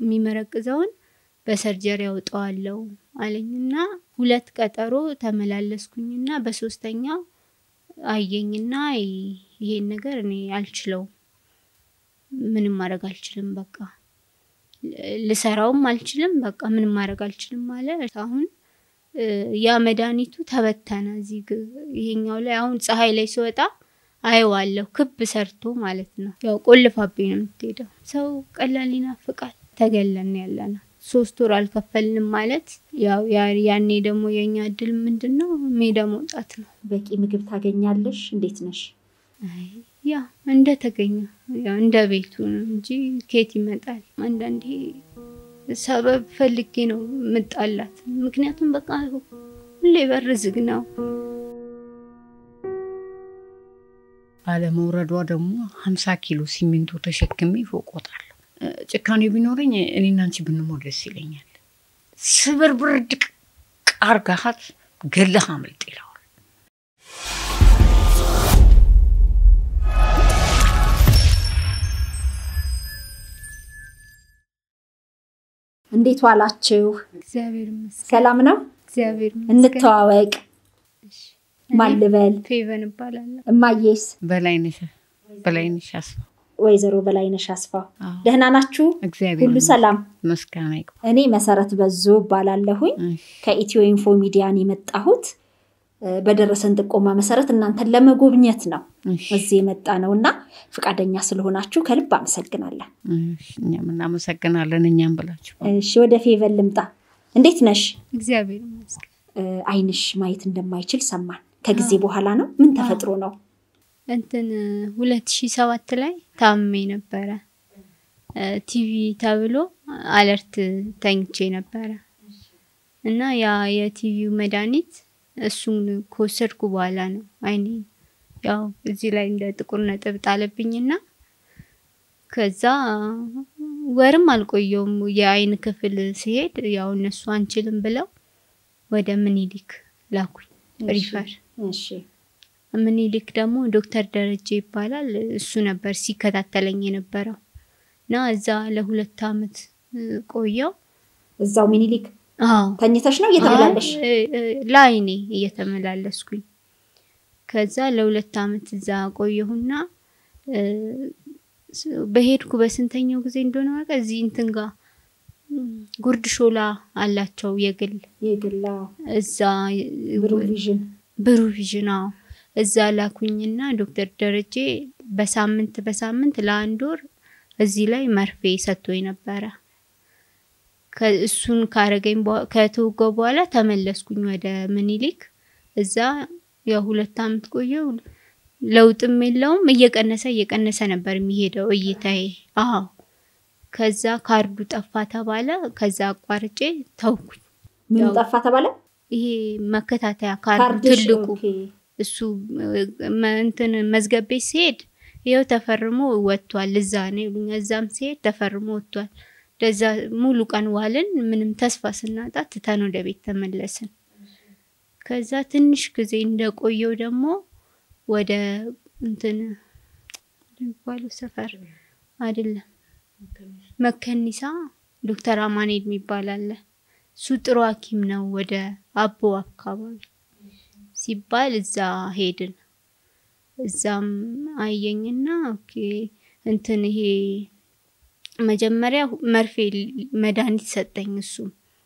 የሚመረቅዘውን በሰርጀሪ ያውጠዋለው አለኝና ሁለት ቀጠሮ ተመላለስኩኝና በሶስተኛው አየኝና ይ- ይሄን ነገር እኔ አልችለውም፣ ምንም ማድረግ አልችልም፣ በቃ ል- ልሰራውም አልችልም፣ በቃ ምንም ማድረግ አልችልም አለ። አሁን እ፣ ያ መድኃኒቱ ተበተነ እዚህ ግ- ይሄኛው ላይ አሁን ፀሐይ ላይ ስወጣ አየዋለሁ ክብ ሰርቶ ማለት ነው። ያው ቆልፋብኝ ነው የምትሄደው። ሰው ቀላል ይናፍቃል። ተገለን ያለ ነው። ሶስት ወር አልከፈልንም ማለት ያው ያ- ያኔ ደግሞ የእኛ እድል ምንድን ነው ሜዳ መውጣት ነው። በቂ ምግብ ታገኛለሽ? እንዴት ነሽ? አይ ያ እንደ ተገኘ ያው እንደ ቤቱ ነው እንጂ ኬት ይመጣል። አንዳንዴ ሰበብ ፈልጌ ነው ምጣላት። ምክንያቱም በቃ ሁሌ በር ዝግ ነው። ባለመውረዷ ደግሞ ሀምሳ ኪሎ ሲሚንቶ ተሸክሜ ፎቅ ወጣለሁ። እ፣ ጭካኔ ቢኖረኝ እኔና አንቺ ብንሞት ደስ ይለኛል። ስብርብር ድቅ አርጋሃት ገለህ አምልጥ ይለዋል። እንዴት ዋላችሁ? እግዚአብሔር ይመስገን። ሰላም ነው? እግዚአብሔር ይመስገን። እንተዋወቅ። ማን ልበል? ፌቨን እባላለሁ። እማዬስ? በላይነሽ በላይነሽ አስፋ ወይዘሮ በላይነሽ አስፋው አዎ። ደህና ናችሁ? እግዚአብሔር ሁሉ ሰላም? መስጋና ይግባ። እኔ መሰረት በዞ እባላለሁኝ እሺ፣ ከኢትዮ ኢንፎ ሚዲያን የመጣሁት እ፣ በደረሰን ጥቆማ መሰረት እናንተን ለመጎብኘት ነው እሺ፣ እዚህ የመጣ ነው እና ፈቃደኛ ስለሆናችሁ ከልብ አመሰግናለን። እሺ። እኛም እናመሰግናለን። እኛም ብላችሁ እሺ ወደ ፌቨን ልምጣ። እንዴት ነሽ? እግዚአብሔር ይመስገን። እ፣ አይንሽ ማየት እንደማይችል ሰማን። ከጊዜ በኋላ ነው? ምን ተፈጥሮ ነው? እንትን ሁለት ሺ ሰባት ላይ ታምሜ ነበረ። እ፣ ቲቪ ተብሎ አለርት ተኝቼ ነበረ እና ያ የቲቪው መድኃኒት እሱን ከወሰድኩ በኋላ ነው አይኔ ያው እዚህ ላይ እንደ ጥቁር ነጥብ ጣለብኝና ከዛ ወርም አልቆየውም የአይን ክፍል ሲሄድ ያው እነሱ አንችልም ብለው ወደ ምኒልክ ላኩኝ ሪፈር እሺ ምኒልክ ደግሞ ዶክተር ደረጀ ይባላል። እሱ ነበር ሲከታተለኝ የነበረው እና እዛ ለሁለት አመት እ፣ ቆየው። እዛው ሚኒሊክ አዎ ተኝተሽ ነው እየተመላለሽ? አይ፣ እ፣ እ፣ ለአይኔ እየተመላለስኩኝ ከዛ ለሁለት አመት እዛ ቆየሁና እ፣ ስ- በሄድኩ በስንተኛው ጊዜ እንደሆነ በቃ እዚህ እንትን ጋር እም፣ ጉርድ ሾላ አላቸው የግል የግላ እዛ ብሩ ቪዥን ብሩ ቪዥን አዎ እዛ ላኩኝና ዶክተር ደረጀ በሳምንት በሳምንት ለአንድ ወር እዚህ ላይ መርፌ ሰጥቶኝ ነበረ። ከ- እሱን ካረገኝ በኋ- ከተወጋው በኋላ ተመለስኩኝ ወደ ምኒልክ። እዛ የሁለት አመት ቆየው። ለውጥም የለውም እየቀነሰ እየቀነሰ ነበር የሚሄደው እይታዬ። አዎ ከዛ ካርዱ ጠፋ ተባለ። ከዛ አቋርጬ ተውኩኝ። ምን ያው ጠፋ ተባለ? ይሄ መከታተያ ካርዱ ካርድሽ ትልቁ ኦኬ። እሱ መ- እንትን መዝገብ ቤት ሲሄድ ይኸው ተፈርሞ ወጥቷል፣ እዛ ነው ይሉኛል። እዛም ሲሄድ ተፈርሞ ወጥቷል። ለዛ ሙሉ ቀን ዋልን። ምንም ተስፋ ስናጣ ትተን ወደ ቤት ተመለስን። ከዛ ትንሽ ጊዜ እንደቆየው ደግሞ ወደ እንትን የሚባለው ሰፈር አይደለም መከኒሳ ዶክተር አማኔል የሚባል አለ። እሱ ጥሩ ሐኪም ነው ወደ አቦ አካባቢ ሲባል እዛ ሄድን። እዛም አየኝና ኦኬ እንትን ይሄ መጀመሪያ መርፌ ል- መድኃኒት ሰጠኝ። እሱም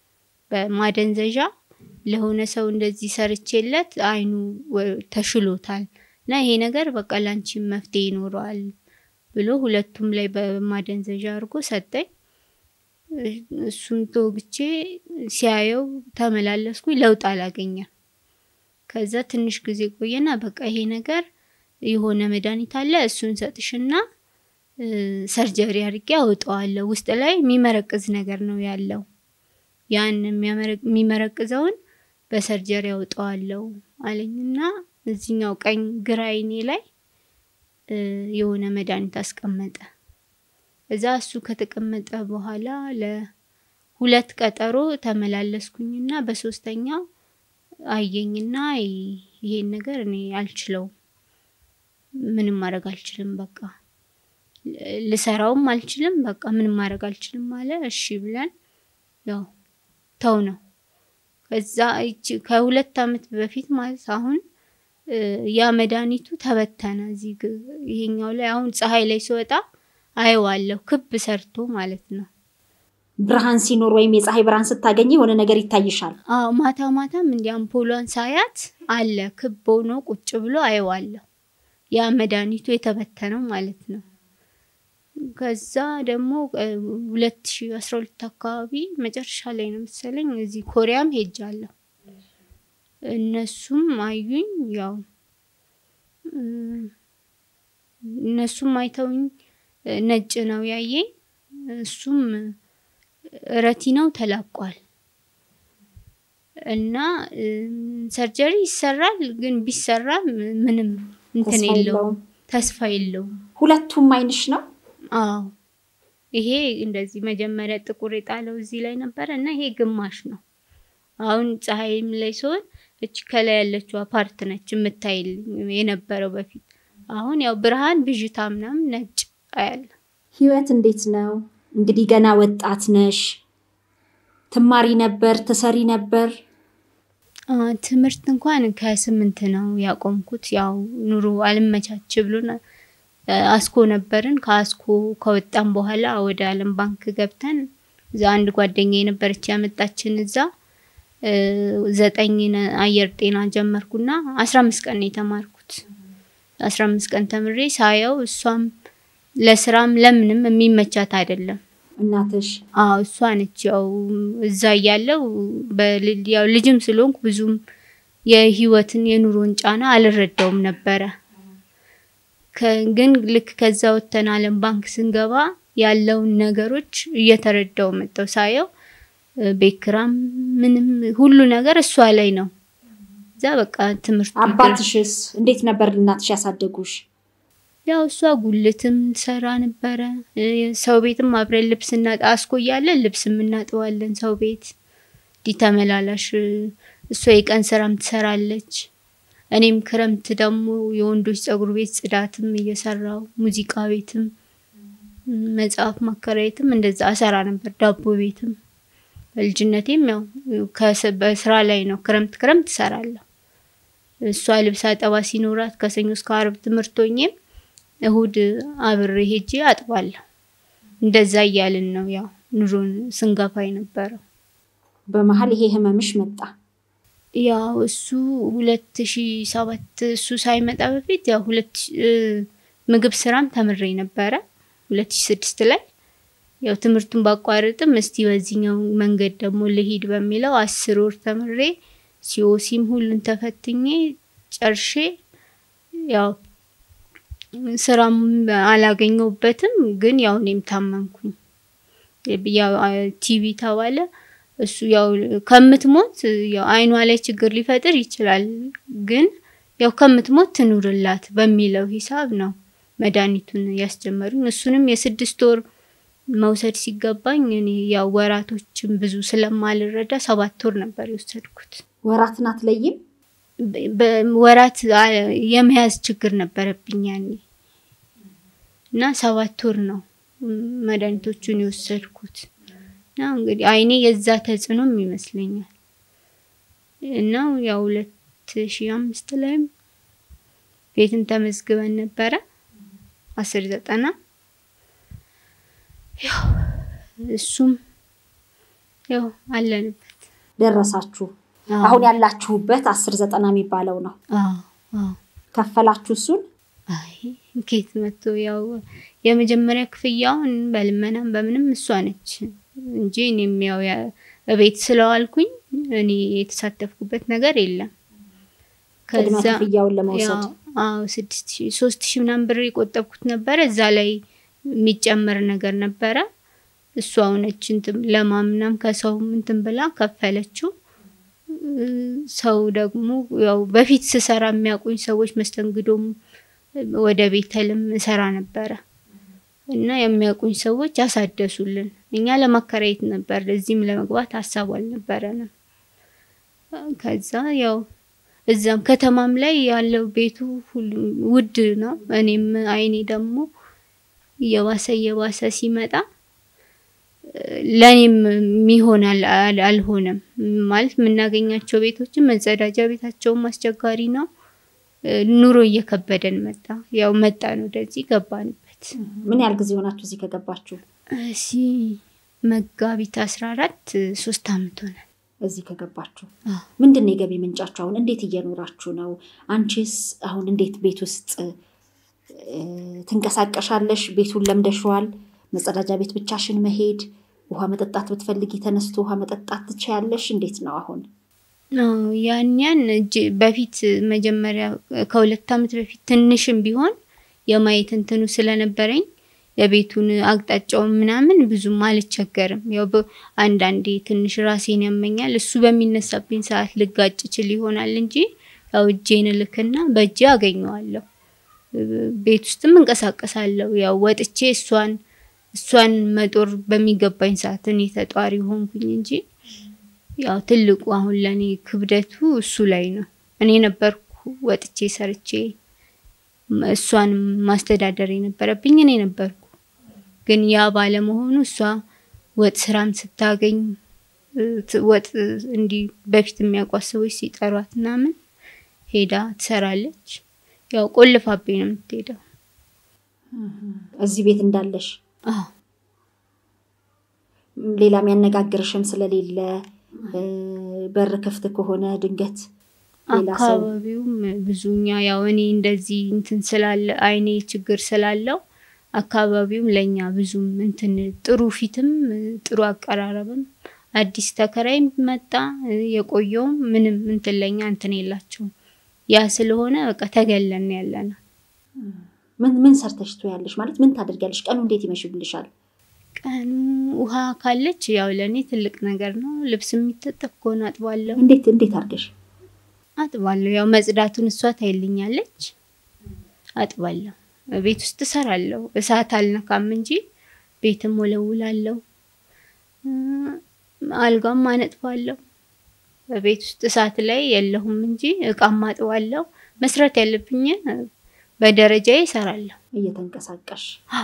በማደንዘዣ ለሆነ ሰው እንደዚህ ሰርቼለት አይኑ ወ- ተሽሎታል እና ይሄ ነገር በቃ ላንቺ መፍትሄ ይኖረዋል ብሎ ሁለቱም ላይ በማደንዘዣ አድርጎ ሰጠኝ። እ- እሱን ተወግቼ ሲያየው ተመላለስኩኝ። ለውጥ አላገኘም። ከዛ ትንሽ ጊዜ ቆየና በቃ ይሄ ነገር የሆነ መድኃኒት አለ እሱን ሰጥሽና እ፣ ሰርጀሪ አድርጌ አወጣዋለሁ። ውስጥ ላይ የሚመረቅዝ ነገር ነው ያለው። ያን የሚያመረ- የሚመረቅዘውን በሰርጀሪ አወጣዋለሁ አለኝና እዚኛው ቀኝ ግራ አይኔ ላይ እ፣ የሆነ መድኃኒት አስቀመጠ። እዛ እሱ ከተቀመጠ በኋላ ለሁለት ቀጠሮ ተመላለስኩኝና በሶስተኛው አየኝና ይ- ይሄን ነገር እኔ አልችለውም፣ ምንም ማድረግ አልችልም፣ በቃ ልሰራውም አልችልም፣ በቃ ምንም ማድረግ አልችልም አለ። እሺ ብለን ያው ተው ነው። ከዛ ይቺ ከሁለት ዓመት በፊት ማለት አሁን እ፣ ያ መድኃኒቱ ተበተነ እዚህ ግ- ይሄኛው ላይ አሁን ፀሐይ ላይ ሲወጣ አየዋለሁ ክብ ሰርቶ ማለት ነው። ብርሃን ሲኖር ወይም የፀሐይ ብርሃን ስታገኝ የሆነ ነገር ይታይሻል። አዎ ማታ ማታም እንዲ አምፖሏን ሳያት አለ ክብ ሆኖ ቁጭ ብሎ አየዋለሁ። ያ መድኃኒቱ የተበተነው ማለት ነው። ከዛ ደግሞ ሁለት ሺ አስራ ሁለት አካባቢ መጨረሻ ላይ ነው መሰለኝ እዚህ ኮሪያም ሄጃለሁ። እነሱም አዩኝ። ያው እ፣ እነሱም አይተውኝ እ፣ ነጭ ነው ያየኝ። እሱም ረቲናው ተላቋል እና እም፣ ሰርጀሪ ይሰራል፣ ግን ቢሰራም ምንም እንትን ተስፋ የለውም፣ የለውም። ተስፋ የለውም። ሁለቱም አይንሽ ነው። አዎ ይሄ እንደዚህ መጀመሪያ ጥቁር የጣለው እዚህ ላይ ነበረ እና ይሄ ግማሽ ነው። አሁን ፀሐይም ላይ ሲሆን እች ከላይ ያለችው ፓርት ነች የምታይልኝ የነበረው በፊት። አሁን ያው ብርሃን ብዥታ ምናምን ነጭ አያለ ህይወት እንዴት ነው? እንግዲህ ገና ወጣት ነሽ። ትማሪ ነበር፣ ትሰሪ ነበር። አ፣ ትምህርት እንኳን ከስምንት ነው ያቆምኩት። ያው ኑሮ አልመቻች ብሎን አ፣ አስኮ ነበርን። ከአስኮ ከወጣን በኋላ ወደ ዓለም ባንክ ገብተን እዛ አንድ ጓደኛ የነበረች ያመጣችን እዛ እ፣ ዘጠኝ ነ- አየር ጤና ጀመርኩና አስራ አምስት ቀን ነው የተማርኩት። አስራ አምስት ቀን ተምሬ ሳየው እሷም ለስራም ለምንም የሚመቻት አይደለም። እናትሽ አዎ እሷ ነች። ያው እዛ እያለው በል- ያው ልጅም ስለሆንኩ ብዙም የህይወትን የኑሮን ጫና አልረዳውም ነበረ። ከ- ግን ልክ ከዛ ወጥተን ዓለም ባንክ ስንገባ ያለውን ነገሮች እየተረዳው መጣው። ሳየው እ፣ ቤት ኪራይም ምንም ሁሉ ነገር እሷ ላይ ነው። እዛ በቃ ትምህርቱ ይቅር። አባትሽስ እንዴት ነበር እናትሽ ያሳደጉሽ? ያው እሷ ጉልትም ትሰራ ነበረ። እ፣ ሰው ቤትም አብረን ልብስ እናጣ አስኮ እያለን ልብስ እናጥባለን ሰው ቤት እንዲህ ተመላላሽ። እ፣ እሷ የቀን ስራም ትሰራለች። እኔም ክረምት ደግሞ የወንዶች ፀጉር ቤት ጽዳትም እየሰራው ሙዚቃ ቤትም ም፣ መጽሐፍ ማከራየትም እንደዛ አሰራ ነበር። ዳቦ ቤትም በልጅነቴም ያው ከስ- በስራ ላይ ነው። ክረምት ክረምት እሰራለሁ። እሷ ልብስ አጠባ ሲኖራት ከሰኞ እስከ አርብ ትምህርት ሆኜም እሁድ አብሬ ሄጄ አጥባለሁ። እንደዛ እያልን ነው ያው ኑሮን ስንገፋ የነበረው። በመሀል ይሄ ህመምሽ መጣ። ያው እሱ ሁለት ሺ ሰባት እሱ ሳይመጣ በፊት ያው ሁለት ሺ- እ፣ ምግብ ስራም ተምሬ ነበረ ሁለት ሺ ስድስት ላይ ያው ትምህርቱን ባቋርጥም እስቲ በዚህኛው መንገድ ደግሞ ልሂድ በሚለው አስር ወር ተምሬ ሲኦሲም ሁሉን ተፈትኜ ጨርሼ ያው ስራም አላገኘሁበትም። ግን ያው እኔም ታመምኩኝ። ያው ቲቪ ተባለ። እሱ ያው ከምትሞት ያው አይኗ ላይ ችግር ሊፈጥር ይችላል፣ ግን ያው ከምትሞት ትኑርላት በሚለው ሂሳብ ነው መድኃኒቱን ያስጀመሩኝ። እሱንም የስድስት ወር መውሰድ ሲገባኝ እኔ ያው ወራቶችን ብዙ ስለማልረዳ ሰባት ወር ነበር የወሰድኩት። ወራትን አትለይም። በ- በወራት አ- የመያዝ ችግር ነበረብኝ ያኔ እና ሰባት ወር ነው ም፣ መድኃኒቶቹን የወሰድኩት እና እንግዲህ አይኔ የዛ ተጽዕኖም ይመስለኛል እና ያው ሁለት ሺ አምስት ላይም ቤትም ተመዝግበን ነበረ አስር ዘጠና ያው እሱም ያው አለንበት። ደረሳችሁ። አዎ። አሁን ያላችሁበት አስር ዘጠና የሚባለው ነው። አዎ አዎ ከፈላችሁ እሱን አይ ኬት መጥቶ ያው የመጀመሪያ ክፍያውን በልመናም በምንም እሷ ነች እንጂ እኔም ያው ያ- እቤት ስለዋልኩኝ እኔ የተሳተፍኩበት ነገር የለም። ቅድመ ከዛ ክፍያውን ለመውሰድ ያው አዎ ስድስት ሺ ሶስት ሺ ምናምን ብር የቆጠብኩት ነበረ። እዛ ላይ የሚጨመር ነገር ነበረ። እሷ ሆነች እንትን ለማምናም ከሰው እንትን ብላ ከፈለችው። እ፣ ሰው ደግሞ ያው በፊት ስሰራ የሚያውቁኝ ሰዎች መስተንግዶም ወደ ቤተልም እሰራ ነበረ እና የሚያውቁኝ ሰዎች ያሳደሱልን። እኛ ለማከራየት ነበር፣ እዚህም ለመግባት ሀሳቡ አልነበረንም። ከዛ ያው እዛም ከተማም ላይ ያለው ቤቱ ሁሉ ውድ ነው። እኔም አይኔ ደግሞ እየባሰ እየባሰ ሲመጣ ለእኔም የሚሆን አልሆነም። ማለት የምናገኛቸው ቤቶችን መጸዳጃ ቤታቸውም አስቸጋሪ ነው። ኑሮ እየከበደን መጣ። ያው መጣን ወደዚህ ገባንበት። ምን ያህል ጊዜ ሆናችሁ እዚህ ከገባችሁ? እሺ መጋቢት አስራ አራት ሶስት አመት ሆነ እዚህ ከገባችሁ። ምንድን ነው የገቢ ምንጫችሁ? አሁን እንዴት እየኖራችሁ ነው? አንቺስ አሁን እንዴት ቤት ውስጥ ትንቀሳቀሻለሽ? ቤቱን ለምደሽዋል? መጸዳጃ ቤት ብቻሽን መሄድ፣ ውሃ መጠጣት ብትፈልጊ ተነስቶ ውሃ መጠጣት ትችያለሽ? እንዴት ነው አሁን? ያን ያን በፊት መጀመሪያ ከሁለት አመት በፊት ትንሽም ቢሆን የማየት እንትኑ ስለነበረኝ የቤቱን አቅጣጫውን ምናምን ብዙም አልቸገርም። ያው አንዳንዴ ትንሽ ራሴን ያመኛል። እሱ በሚነሳብኝ ሰዓት ልጋጭ ችል ይሆናል እንጂ ያው እጄን ልክና በእጄ አገኘዋለሁ። ቤት ውስጥም እንቀሳቀሳለሁ። ያው ወጥቼ እሷን እሷን መጦር በሚገባኝ ሰዓት እኔ ተጧሪ ሆንኩኝ እንጂ ያው ትልቁ አሁን ለኔ ክብደቱ እሱ ላይ ነው። እኔ ነበርኩ ወጥቼ ሰርቼ እሷን ማስተዳደር የነበረብኝ እኔ ነበርኩ። ግን ያ ባለመሆኑ እሷ ወጥ ስራም ስታገኝ ወጥ እንዲህ በፊት የሚያውቋት ሰዎች ሲጠሯት ምናምን ሄዳ ትሰራለች። ያው ቆልፋብኝ ነው የምትሄደው። እዚህ ቤት እንዳለሽ ሌላ የሚያነጋግርሽም ስለሌለ በር ክፍት ከሆነ ድንገት አካባቢውም ብዙኛ ያው እኔ እንደዚህ እንትን ስላለ አይኔ ችግር ስላለው አካባቢውም ለኛ ብዙም እንትን ጥሩ ፊትም ጥሩ አቀራረብም አዲስ ተከራይ መጣ የቆየውም ምንም እንትን ለኛ እንትን የላቸውም። ያ ስለሆነ በቃ ተገለን ያለ ነው። ምን ምን ሰርተሽ ትያለሽ? ማለት ምን ታደርጊያለሽ? ቀኑ እንዴት ይመሽብልሻል? ቀኑ ውሃ ካለች ያው ለእኔ ትልቅ ነገር ነው። ልብስ የሚታጠብ ከሆነ አጥባለሁ። እንዴት እንዴት አድርገሽ አጥባለሁ? ያው መጽዳቱን እሷ ታይልኛለች፣ አጥባለሁ። ቤት ውስጥ እሰራለሁ። እሳት አልነካም እንጂ ቤትም ወለውላለሁ፣ አልጋም አነጥፋለሁ። በቤት ውስጥ እሳት ላይ የለሁም እንጂ እቃም አጥባለሁ። መስራት ያለብኝ በደረጃዬ እሰራለሁ እየተንቀሳቀሽ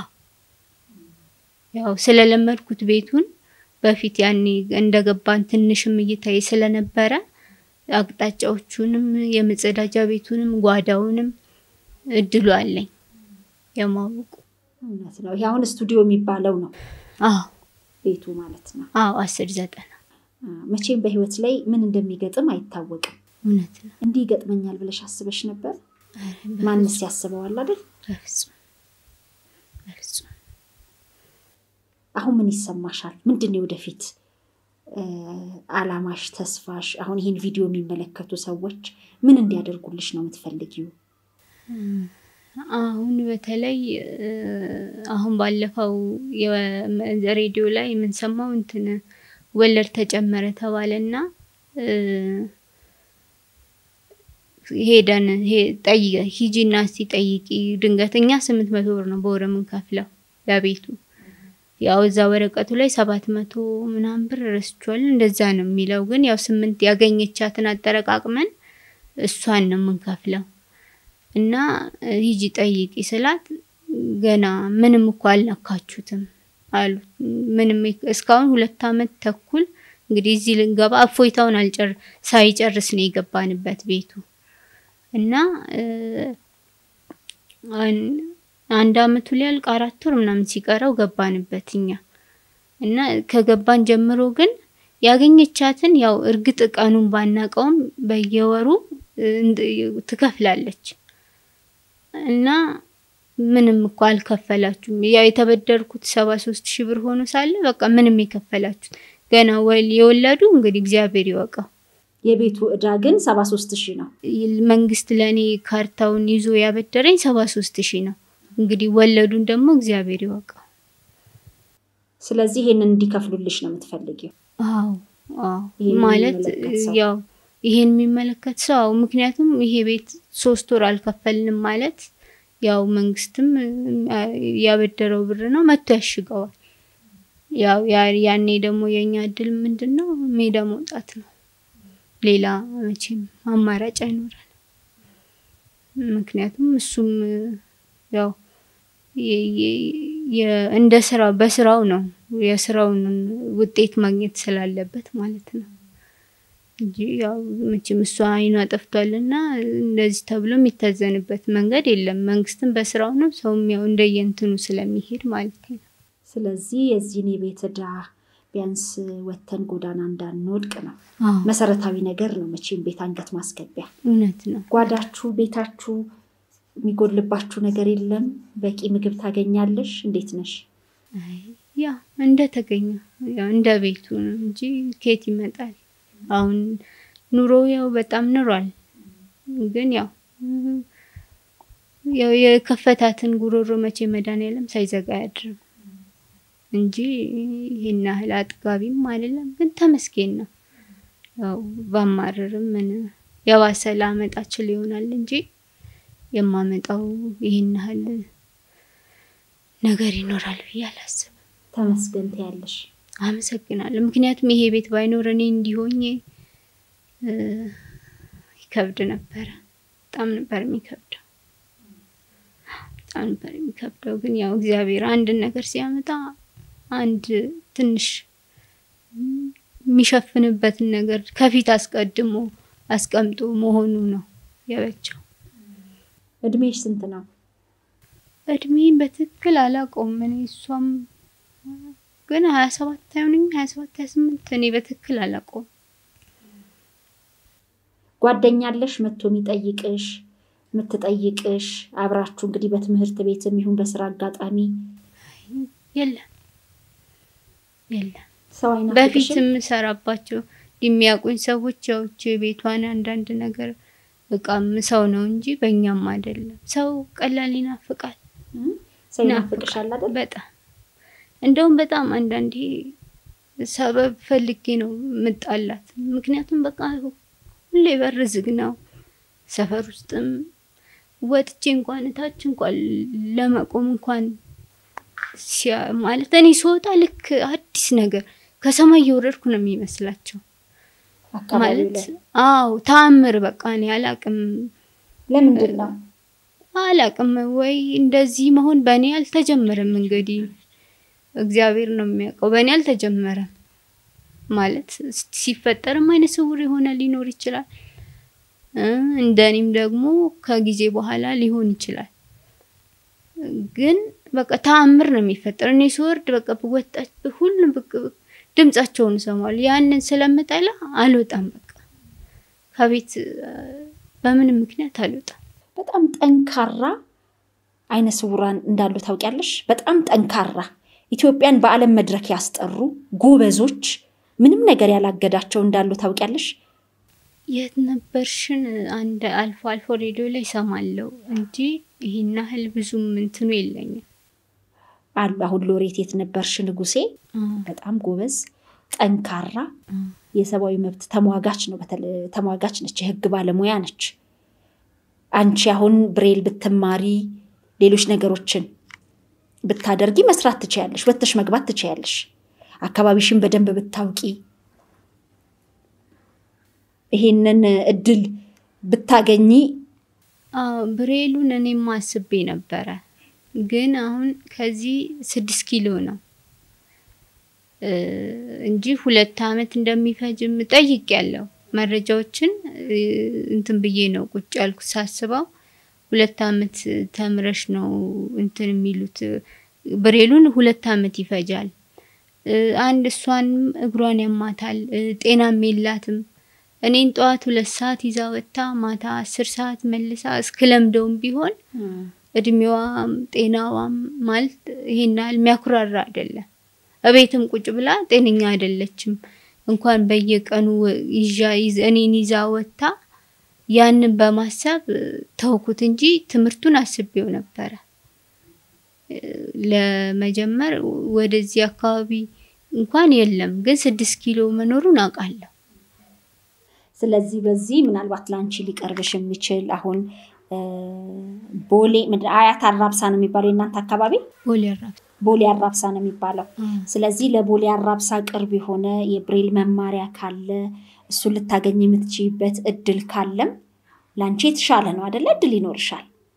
ያው ስለለመድኩት ቤቱን በፊት ያኔ እንደገባን ትንሽም እይታዬ ስለነበረ አቅጣጫዎቹንም የመጸዳጃ ቤቱንም ጓዳውንም እድሉ አለኝ የማወቁ። እውነት ነው። ይሄ አሁን ስቱዲዮ የሚባለው ነው አዎ ቤቱ ማለት ነው። አዎ አስር ዘጠና መቼም በህይወት ላይ ምን እንደሚገጥም አይታወቅም። እውነት ነው። እንዲህ ይገጥመኛል ብለሽ አስበሽ ነበር? ማንስ ያስበዋል አይደል? በፍጹም በፍጹም አሁን ምን ይሰማሻል? ምንድን ነው ወደፊት አላማሽ፣ ተስፋሽ? አሁን ይህን ቪዲዮ የሚመለከቱ ሰዎች ምን እንዲያደርጉልሽ ነው የምትፈልጊው? አሁን በተለይ አሁን ባለፈው ሬዲዮ ላይ የምንሰማው እንትን ወለድ ተጨመረ ተባለና ሄደን ሂጂና እስቲ ጠይቂ። ድንገት እኛ ስምንት መቶ ብር ነው በወር የምንከፍለው ለቤቱ ያው እዛ ወረቀቱ ላይ ሰባት መቶ ምናምን ብር ረስቿል። እንደዛ ነው የሚለው። ግን ያው ስምንት ያገኘቻትን አጠረቃቅመን እሷን ነው የምንከፍለው እና ሂጂ ጠይቂ ስላት ገና ምንም እኮ አልነካችሁትም አሉ። ምንም እስካሁን ሁለት አመት ተኩል እንግዲህ እዚህ ልንገባ እፎይታውን አልጨር ሳይጨርስ ነው የገባንበት ቤቱ እና አንድ አመቱ ሊያልቅ አራት ወር ምናምን ሲቀረው ገባንበት እኛ እና ከገባን ጀምሮ ግን ያገኘቻትን ያው እርግጥ ቀኑን ባናቀውም በየወሩ ትከፍላለች እና ምንም እኮ አልከፈላችሁም። ያው የተበደርኩት ሰባ ሶስት ሺህ ብር ሆኖ ሳለ በቃ ምንም የከፈላችሁት ገና የወለዱ እንግዲህ እግዚአብሔር ይወቀው። የቤቱ እዳ ግን ሰባ ሶስት ሺህ ነው። መንግስት ለእኔ ካርታውን ይዞ ያበደረኝ ሰባ ሶስት ሺህ ነው። እንግዲህ ወለዱን ደግሞ እግዚአብሔር ይወቀው። ስለዚህ ይሄንን እንዲከፍሉልሽ ነው የምትፈልጊው? አዎ አዎ። ይሄን ማለት የሚመለከት ሰው? ያው ይሄን የሚመለከት ሰው አዎ፣ ምክንያቱም ይሄ ቤት ሶስት ወር አልከፈልንም ማለት ያው መንግስትም ያበደረው ብር ነው መጥቶ ያሽገዋል። ያው ያ- ያኔ ደግሞ የኛ እድል ምንድን ነው ሜዳ መውጣት ነው። ሌላ መቼም አማራጭ አይኖረን። ምክንያቱም እሱም ያው የ- የ- የ- እንደ ስራው በስራው ነው የስራውን ውጤት ማግኘት ስላለበት ማለት ነው እንጂ ያው መቼም እሷ አይኗ ጠፍቷልና እንደዚህ ተብሎ የሚታዘንበት መንገድ የለም። መንግስትም በስራው ነው፣ ሰውም ያው እንደየእንትኑ ስለሚሄድ ማለት ነው። ስለዚህ የዚህን የቤት ዕዳ ቢያንስ ወተን ጎዳና እንዳንወድቅ ነው አዎ መሰረታዊ ነገር ነው። መቼም ቤት አንገት ማስገቢያ። እውነት ነው። ጓዳችሁ፣ ቤታችሁ የሚጎድልባችሁ ነገር የለም? በቂ ምግብ ታገኛለሽ? እንዴት ነሽ? አይ ያው እንደተገኘ ያው እንደ ቤቱ ነው እንጂ ከየት ይመጣል? አሁን ኑሮ ያው በጣም ኑሯል። ግን ያው ያው የከፈታትን ጉሮሮ መቼ መድኃኒዓለም ሳይዘጋ አያድርም እንጂ ይሄን ያህል አጥጋቢም አይደለም። ግን ተመስገን ነው። ያው ባማረርም ምን የባሰ ላመጣ ችል ይሆናል እንጂ የማመጣው ይሄን ያህል ነገር ይኖራል ብዬ አላስብም። ተመስገን ትያለሽ። አመሰግናለሁ። ምክንያቱም ይሄ ቤት ባይኖር እኔ እንዲሆኜ እ ይከብድ ነበረ። በጣም ነበር የሚከብደው፣ በጣም ነበር የሚከብደው። ግን ያው እግዚአብሔር አንድን ነገር ሲያመጣ አንድ ትንሽ የሚሸፍንበትን ነገር ከፊት አስቀድሞ አስቀምጦ መሆኑ ነው የበቸው። እድሜሽ ስንት ነው? እድሜን በትክክል አላውቀውም። እኔ እሷም ግን ሀያ ሰባት አይሆንም ሀያ ሰባት ሀያ ስምንት እኔ በትክክል አላውቀውም። ጓደኛለሽ መጥቶ የሚጠይቅሽ የምትጠይቅሽ አብራችሁ እንግዲህ በትምህርት ቤትም ይሁን በስራ አጋጣሚ የለም የለም። ሰው በፊት አይናፍቅሽም? የምሰራባቸው የሚያውቁኝ ሰዎች ያውች ቤቷን አንዳንድ ነገር እቃም ሰው ነው እንጂ በእኛም አይደለም። ሰው ቀላል ይናፍቃል። እም? ሰው ይናፍቅሻል አይደል? በጣም እንደውም በጣም አንዳንዴ ሰበብ ፈልጌ ነው ምጣላት። ምክንያቱም በቃ ሁሌ በር ዝግ ነው። ሰፈር ውስጥም ወጥቼ እንኳን እታች እንኳን ለመቆም እንኳን ሲያ ማለት እኔ ስወጣ ልክ አዲስ ነገር ከሰማይ እየወረድኩ ነው የሚመስላቸው። አካባቢው ማለት ላይ አዎ ተአምር በቃ እኔ አላቅም ለምንድን ነው? አላቅም ወይ እንደዚህ መሆን በእኔ አልተጀመረም። እንግዲህ እግዚአብሔር ነው የሚያውቀው። በእኔ አልተጀመረም ማለት ሲፈጠርም አይነ ስውር የሆነ ሊኖር ይችላል እ እንደኔም ደግሞ ከጊዜ በኋላ ሊሆን ይችላል። ግን በቃ ተአምር ነው የሚፈጠር። እኔ ስወርድ በቃ ብወጣች ሁሉም ብቅ ብቅ ድምጻቸውን እሰማለሁ። ያንን ስለምጠላ አልወጣም። በቃ ከቤት እ በምንም ምክንያት አልወጣም። በጣም ጠንካራ አይነ ስውራን እንዳሉ ታውቂያለሽ? በጣም ጠንካራ ኢትዮጵያን በዓለም መድረክ ያስጠሩ ጎበዞች፣ ምንም ነገር ያላገዳቸው እንዳሉ ታውቂያለሽ? የት ነበርሽን አንድ አልፎ አልፎ ሬዲዮ ላይ ሰማለው እንጂ ይህን ያህል ብዙም እንትኑ የለኝም። አሉ። አሁን ሎሬት የት ነበርሽ ንጉሴ አ፣ በጣም ጎበዝ ጠንካራ አ፣ የሰብአዊ መብት ተሟጋች ነው። በተለይ ተሟጋች ነች፣ የህግ ባለሙያ ነች። አንቺ አሁን ብሬል ብትማሪ ሌሎች ነገሮችን ብታደርጊ መስራት ትችያለሽ፣ ወጥተሽ መግባት ትችያለሽ። አካባቢሽን በደንብ ብታውቂ ይሄንን እድል ብታገኚ አዎ ብሬሉን እኔም አስቤ ነበረ፣ ግን አሁን ከዚህ ስድስት ኪሎ ነው እ እንጂ ሁለት አመት እንደሚፈጅም ጠይቅ ያለው መረጃዎችን እ እንትን ብዬ ነው ቁጭ ያልኩት ሳስበው ሁለት አመት ተምረሽ ነው እንትን የሚሉት ብሬሉን ሁለት አመት ይፈጃል። እ አንድ እሷንም እግሯን ያማታል እ ጤናም የላትም። እኔን ጠዋት ሁለት ሰዓት ይዛ ወጥታ ማታ አስር ሰዓት መልሳ እስክለምደውም ቢሆን እድሜዋም ጤናዋም ማለት ይሄን ያህል የሚያኩራራ አይደለም። እቤትም ቁጭ ብላ ጤነኛ አይደለችም። እንኳን በየቀኑ ይዣ ይዝ- እኔን ይዛ ወጥታ ያንን በማሰብ እ፣ ተውኩት እንጂ ትምህርቱን አስቤው ነበረ እ፣ ለመጀመር ወደዚህ አካባቢ እንኳን የለም፣ ግን ስድስት ኪሎ መኖሩን አውቃለሁ። ስለዚህ በዚህ ምናልባት ለአንቺ ሊቀርብሽ የሚችል አሁን እ፣ ቦሌ ምንድን- አያት አራብሳ ነው የሚባለው የእናንተ አካባቢ ቦሌ አራብሳ ቦሌ አራብሳ ነው የሚባለው። ስለዚህ ለቦሌ አራብሳ ቅርብ የሆነ የብሬል መማሪያ ካለ እሱን ልታገኝ የምትችይበት እድል ካለም ለአንቺ የተሻለ ነው አደለ? እድል ይኖርሻል።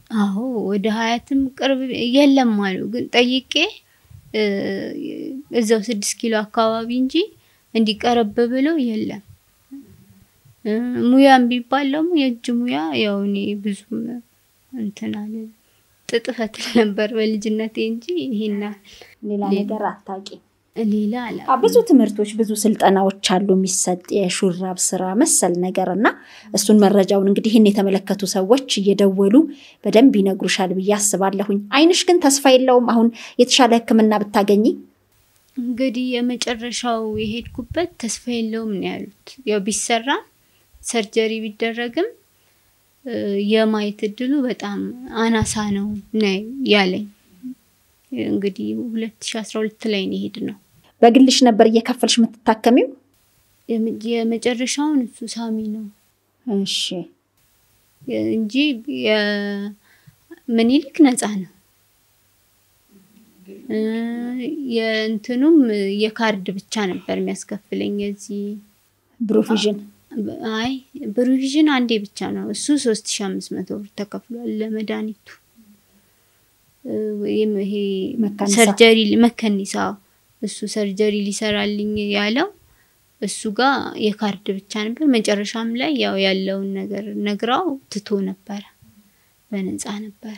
አዎ ወደ ሀያትም ቅርብ የለም አሉ። ግን ጠይቄ እ፣ እዛው ስድስት ኪሎ አካባቢ እንጂ እንዲቀረብ ብሎ የለም። እ፣ ሙያም ቢባል ደግሞ የእጅ ሙያ ያው እኔ ብዙም እንትን አለ ጥጥ ፈትል ነበር በልጅነቴ እንጂ ይሄን ሌላ ሌላ- ነገር አታቂ። ሌላ አላ አ፣ ብዙ ትምህርቶች ብዙ ስልጠናዎች አሉ የሚሰጥ የሹራብ ስራ መሰል ነገር እና እሱን መረጃውን እንግዲህ ይህን የተመለከቱ ሰዎች እየደወሉ በደንብ ይነግሩሻል ብዬ አስባለሁኝ። አይንሽ ግን ተስፋ የለውም አሁን የተሻለ ሕክምና ብታገኝ እንግዲህ የመጨረሻው የሄድኩበት ተስፋ የለውም ነው ያሉት። ያው ቢሰራም ሰርጀሪ ቢደረግም እ፣ የማየት እድሉ በጣም አናሳ ነው ነው ያለኝ። እንግዲህ 2012 ላይ ነው የሄድ ነው በግልሽ ነበር እየከፈልሽ የምትታከሚው? የመ- የመጨረሻውን እሱ ሳሚ ነው እሺ እንጂ ምኒልክ ነፃ ነው። እ፣ የእንትኑም የካርድ ብቻ ነበር የሚያስከፍለኝ የዚህ ብሩቪዥን አይ ብሩቪዥን አንዴ ብቻ ነው እሱ ሶስት ሺ አምስት መቶ ብር ተከፍሏል ለመድኃኒቱ እ፣ ወይም ይሄ መካኒሳ። ሰርጀሪ መከኒሳ እሱ ሰርጀሪ ሊሰራልኝ ያለው እሱ ጋር የካርድ ብቻ ነበር። መጨረሻም ላይ ያው ያለውን ነገር ነግራው ትቶ ነበረ፣ በነፃ ነበረ።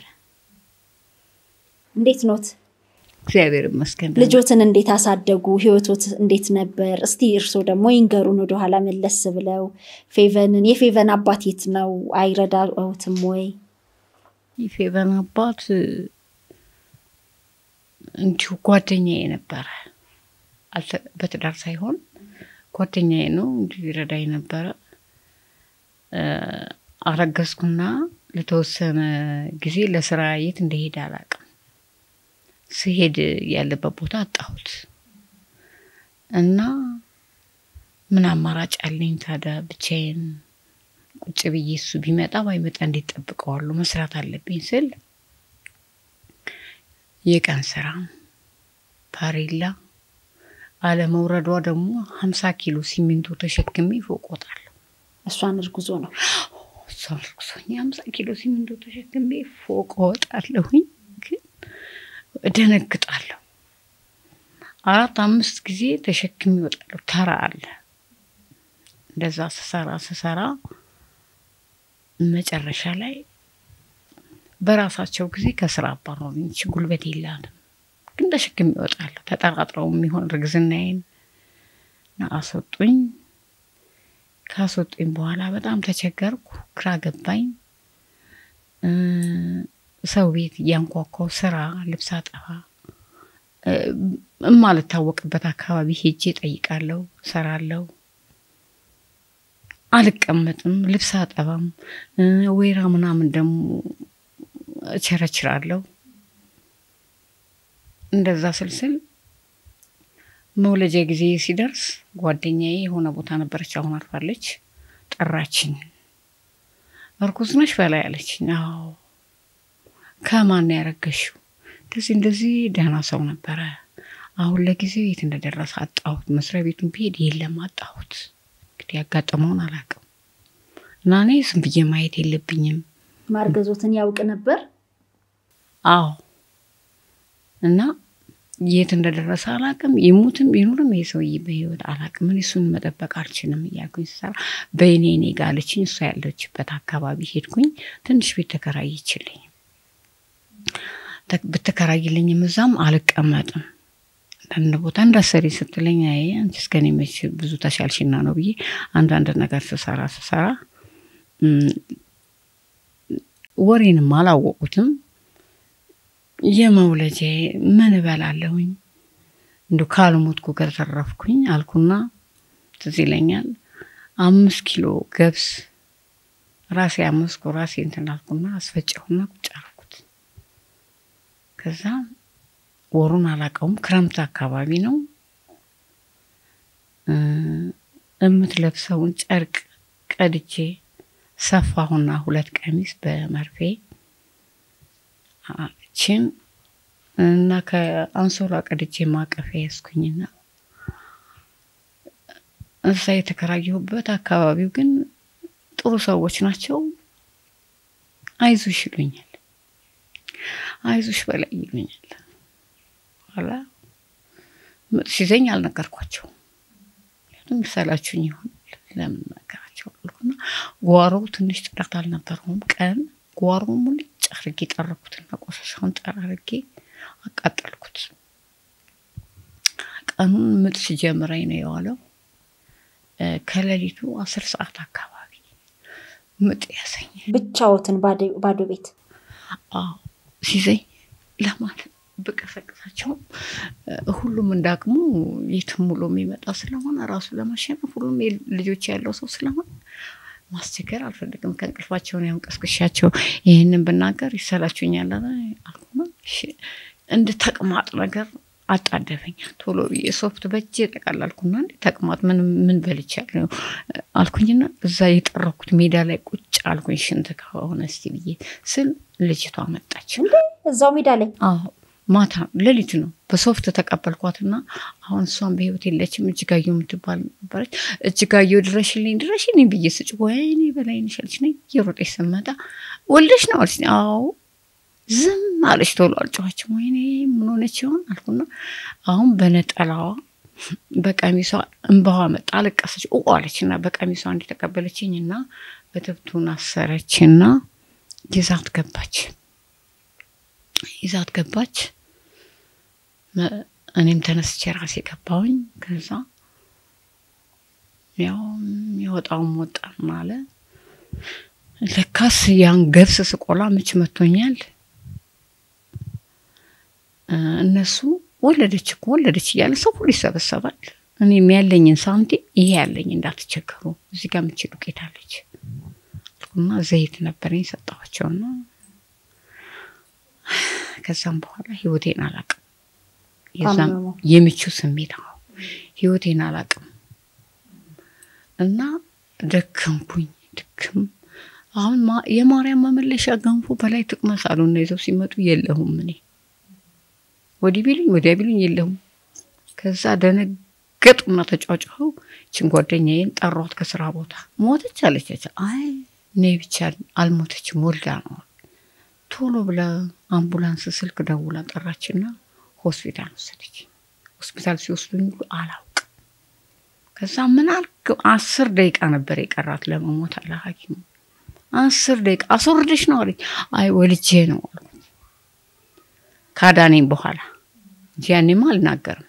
እንዴት ኖት? እግዚአብሔር ይመስገን። ልጆትን እንዴት አሳደጉ? ህይወቶት እንዴት ነበር? እስቲ እርስዎ ደግሞ ይንገሩን ወደኋላ መለስ ብለው። ፌቨንን የፌቨን አባት የት ነው? አይረዳዎትም ወይ? የፌቨን አባት እንዲሁ ጓደኛዬ ነበረ። አልተ- በትዳር ሳይሆን ጓደኛዬ ነው፣ እንዲሁ ይረዳኝ ነበረ። እ፣ አረገዝኩና ለተወሰነ ጊዜ ለስራ የት እንደሄደ አላውቅም። ስሄድ ያለበት ቦታ አጣሁት እና ምን አማራጭ አለኝ ታዲያ ብቻዬን ቁጭ ብዬ እሱ ቢመጣ ባይመጣ እንዴት ጠብቀዋለሁ? መስራት አለብኝ ስል የቀን ስራ ፓሬላ አለመውረዷ ደግሞ ሀምሳ ኪሎ ሲሚንቶ ተሸክሜ ፎቅ ወጣለሁ። እሷን እርጉዞ ነው። እሷ እርጉዞኝ ሀምሳ ኪሎ ሲሚንቶ ተሸክሜ ፎቅ ወጣለሁኝ፣ ግን እደነግጣለሁ። አራት አምስት ጊዜ ተሸክሜ እወጣለሁ። ተራ አለ። እንደዛ ስሰራ ስሰራ መጨረሻ ላይ በራሳቸው ጊዜ ከስራ አባረሩኝ። ይቺ ጉልበት የላትም ግን ተሸክሜ እወጣለሁ። ተጠራጥረው የሚሆን እርግዝናዬን እና አስወጡኝ። ካስወጡኝ በኋላ በጣም ተቸገርኩ፣ ግራ ገባኝ። እ፣ ሰው ቤት እያንኳኳው ስራ ልብስ አጠፋ እ፣ እማልታወቅበት አካባቢ ሄጄ ጠይቃለሁ፣ ሰራለሁ። አልቀመጥም፣ ልብስ አጠባም እ፣ ወይራ ምናምን ደግሞ እቸረችራለሁ። እንደዛ ስልስል መውለጃ ጊዜ ሲደርስ ጓደኛዬ የሆነ ቦታ ነበረች፣ አሁን አርፋለች። ጠራችኝ። እርጉዝ ነሽ በላይ አለችኝ። አዎ። ከማን ነው ያረገሽው? እንደዚህ እንደዚህ ደህና ሰው ነበረ። አሁን ለጊዜው የት እንደደረሰ አጣሁት። መስሪያ ቤቱን ብሄድ የለም አጣሁት። እንግዲህ ያጋጠመውን አላውቅም እና እኔ ዝም ብዬ ማየት የለብኝም ማርገዞትን ያውቅ ነበር። አዎ እና የት እንደደረሰ አላቅም። ይሙትም ይኑርም ይሄ ሰውዬ በህይወት አላቅም። እኔ እሱን መጠበቅ አልችልም እያልኩኝ ስሰራ በእኔ እኔ ጋ አለችኝ። እሷ ያለችበት አካባቢ ሄድኩኝ። ትንሽ ቤት ተከራይችልኝ ተ- ብትከራይልኝም እዛም አልቀመጥም አንዳንድ ቦታ እንዳሰሪ ስትለኝ አይ አንቺ እስከ እኔ መች ብዙ ተሻልሽና ነው ብዬ አንዳንድ ነገር ስሰራ ስሰራ እም፣ ወሬንም አላወቁትም። የመውለጃ ምን እበላለሁኝ እንዲ ካልሞትኩ ከተረፍኩኝ አልኩና ትዝ ይለኛል አምስት ኪሎ ገብስ ራሴ አመስኩ ራሴ እንትን አልኩና አስፈጨሁና ቁጭ አልኩት። ከዛ ወሩን አላውቀውም፣ ክረምት አካባቢ ነው። እ፣ የምትለብሰውን ጨርቅ ቀድቼ ሰፋሁና ሁለት ቀሚስ በመርፌ ችን እና ከአንሶላ ቀድቼ ማቀፊያ ያዝኩኝና እዛ የተከራየሁበት አካባቢው ግን ጥሩ ሰዎች ናቸው። አይዞሽ ይሉኛል። አይዞሽ በላይ ይሉኛል። ኋላ ምጥ ሲዘኝ አልነገርኳቸው። ምክንያቱም ይሰላችሁኝ ይሆናል ለምን ነገራቸው አልኩና ጓሮው ትንሽ ጽዳት አልነበረውም። ቀን ጓሮ ሙልጭ አርጌ ጠረኩትና ቆሻሻውን ጠራርጌ አቃጠልኩት። ቀኑን ምጥ ሲጀምረኝ ነው የዋለው። ከሌሊቱ አስር ሰዓት አካባቢ ምጥ ያሰኝ ብቻዎትን ባዶ ቤት አዎ ሲዘኝ ለማለት ብቀሰቅሳቸው ሁሉም እንዳቅሙ የትም ውሎ የሚመጣ ስለሆነ ራሱ ለማሸነፍ ሁሉም ልጆች ያለው ሰው ስለሆነ ማስቸገር አልፈልግም። ከእንቅልፋቸውን ያውን ቀስቅሻቸው ይህንን ብናገር ይሰላችሁኛል አልኩና እንደ ተቅማጥ ነገር አጣደፈኝ። ቶሎ ብዬ ሶፍት በእጄ ጠቀላልኩና እንደ ተቅማጥ ምን ምን በልቻለሁ አልኩኝና እዛ የጠረኩት ሜዳ ላይ ቁጭ አልኩኝ። ሽንት ከሆነ እስቲ ብዬ ስል ልጅቷ መጣች። እዛው ሜዳ ላይ አዎ ማታ ሌሊት ነው። በሶፍት ተቀበልኳትና አሁን እሷን በህይወት የለችም። እጅጋየሁ የምትባል ነበረች። እጅጋየሁ ድረሽልኝ ድረሽልኝ ብዬ ስጭ ወይኔ በላይነሽ አለች። ነይ እየሮጠች ስመጣ ወልደሽ ነው አለች። አዎ ዝም አለች። ቶሎ አልጮኸችም። ወይኔ ምን ሆነች ይሆን አልኩና አሁን በነጠላዋ በቀሚሷ እንባዋ መጣ። አለቀሰች ኡ አለችና በቀሚሷ እንዲተቀበለችኝ እና በትብቱን አሰረችና ይዛት ገባች ይዛት ገባች። እኔም ተነስቼ ራሴ ገባሁኝ። ከዛ ያው የወጣውም ወጣ ማለ ለካስ ያን ገብስ ስቆላ ምች መቶኛል። እነሱ ወለደች እኮ ወለደች እያለ ሰው ሁሉ ይሰበሰባል። እኔም ያለኝን ሳንቲም ይሄ ያለኝ እንዳትቸገሩ እዚህ ጋር ምች ዱቄት አለች እና ዘይት ነበረኝ ሰጠኋቸውና ከዛም በኋላ ህይወቴን አላቅም። የዛም የምቹ ስሜት አዎ ህይወቴን አላቅም እና ደከምኩኝ። ድክም አሁን የማርያም መመለሻ ገንፎ በላይ ትቅመስ አሉና ይዘው ሲመጡ የለሁም። እኔ ወዲህ ቢሉኝ ወዲያ ቢሉኝ የለሁም። ከዛ ደነገጡና ተጫጫኸው ችን ጓደኛዬን ጠሯት ከስራ ቦታ ሞተች አለቻቸው። አይ እኔ ብቻ አልሞተችም ወልዳ ነው ቶሎ ብላ አምቡላንስ ስልክ ደውላ ጠራችና ሆስፒታል ወሰደች። ሆስፒታል ሲወስዱኝ ሁሉ አላውቅም። ከዛ ምን አልክ አስር ደቂቃ ነበር የቀራት ለመሞት አለ ሐኪሙ። አስር ደቂቃ አስወርደሽ ነው አለኝ። አይ ወልጄ ነው አልኩ። ካዳኔም በኋላ እንጂ ያኔማ አልናገርም።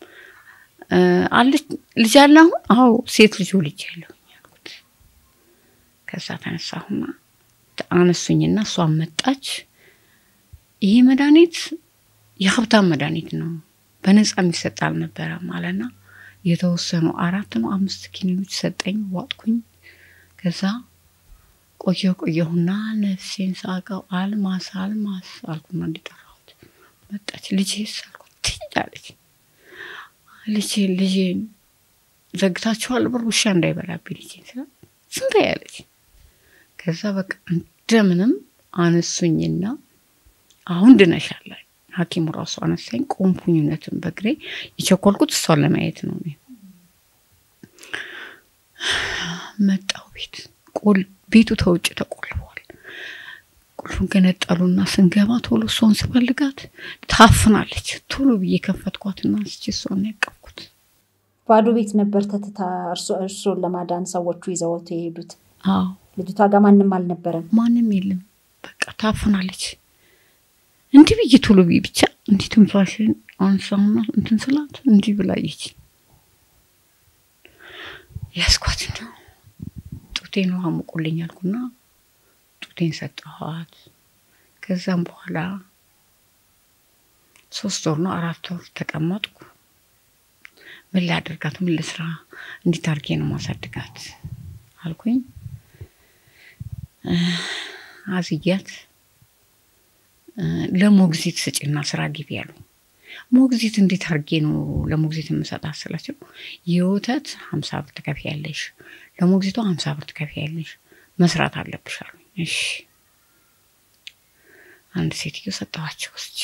አለች ልጅ አለ አሁን? አዎ ሴት ልጅ ወልጄ ያለሁኝ አልኩት። ከዛ ተነሳሁና አነሱኝና እሷን መጣች። ይሄ መድኃኒት የሀብታም መድኃኒት ነው፣ በነፃ የሚሰጥ አልነበረም አለና የተወሰኑ አራት ነው አምስት ኪኒኖች ሰጠኝ። ዋጥኩኝ። ከዛ ቆየሁ ቆየሁና ነፍሴን ሳቀው። አልማስ አልማስ አልኩና እንዲጠራሁት መጣች። ልጄስ አልኩት። ትሄዳለች ልጄ ልጄን ዘግታችኋል በር ውሻ እንዳይበላብኝ ልጄን ስላ ዝም በይ አለች። ከዛ በቃ እንደምንም አነሱኝና አሁን ድነሻል። ሐኪሙ ራሱ አነሳኝ። ቆምኩኝ። እውነትም በእግሬ የቸኮልኩት እሷን ለማየት ነው። እኔ መጣው ቤት ቤቱ ተውጭ ተቆልፏል። ቁልፉን ገነጠሉና ስንገባ ቶሎ እሷን ስፈልጋት ታፍናለች። ቶሎ ብዬ ከፈትኳትና አንስቼ እሷን ያቀፍኩት። ባዶ ቤት ነበር ተትታ እርሶን ለማዳን ሰዎቹ ይዘወቱ የሄዱት። አዎ ልጅቷ ጋር ማንም አልነበረም። ማንም የለም። በቃ ታፍናለች። እንዲህ ብዬ ቶሎ ብዬ ብቻ እንዲህ ትንፋሽን አንሳውና እንትን ስላት እንዲህ ብላየች። ያስኳት ነው ጡቴን ውሃ ሙቁልኝ አልኩና ጡቴን ሰጠኋት። ከዛም በኋላ ሶስት ወር ነው አራት ወር ተቀመጥኩ። ምን ላደርጋት? ምን ልስራ? እንዴት አድርጌ ነው ማሳድጋት አልኩኝ። አዝያት ለሞግዚት ስጭና ስራ ግቢ ያሉ። ሞግዚት እንዴት አድርጌ ነው ለሞግዚት የምሰጣት ስላቸው የወተት ሀምሳ ብር ትከፍያለሽ፣ ለሞግዚቷ ሀምሳ ብር ትከፍያለሽ፣ መስራት አለብሽ አሉ። እሺ አንድ ሴትዮ ሰጠኋቸው ወስጄ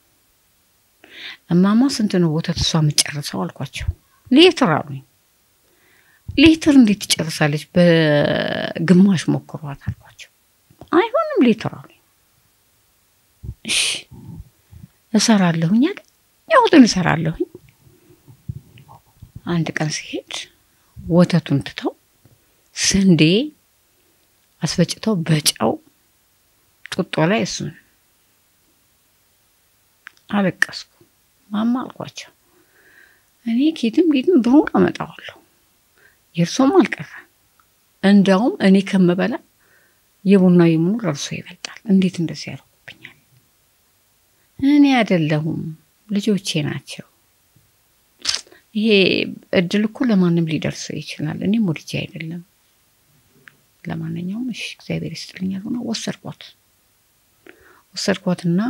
እማማ ስንት ነው ወተት እሷ የምትጨርሰው አልኳቸው። ሌትር አሉኝ። ሌትር እንዴት ትጨርሳለች? በግማሽ ሞክሯት አልኳቸው። አይሆንም ሌትር አሉኝ። እሺ እሰራለሁኝ ያገኘሁትን እሰራለሁኝ። አንድ ቀን ሲሄድ ወተቱን ትተው ስንዴ አስፈጭተው በጨው ጡጦ ላይ እሱን አለቀስኩ። ማማ አልኳቸው እኔ ኬትም ኬትም ብሩን አመጣዋለሁ የእርሶም አልቀረ እንዳውም እኔ ከምበላ የቡና የምኑ ለእርሶ ይበልጣል። እንዴት እንደዚህ ያደርጉብኛል? እኔ አይደለሁም ልጆቼ ናቸው። ይሄ እድል እኮ ለማንም ሊደርሰው ይችላል። እኔም ወድጄ አይደለም። ለማንኛውም እሺ እግዚአብሔር ይስጥልኛል ሆነ ወሰድኳት ወሰድኳትና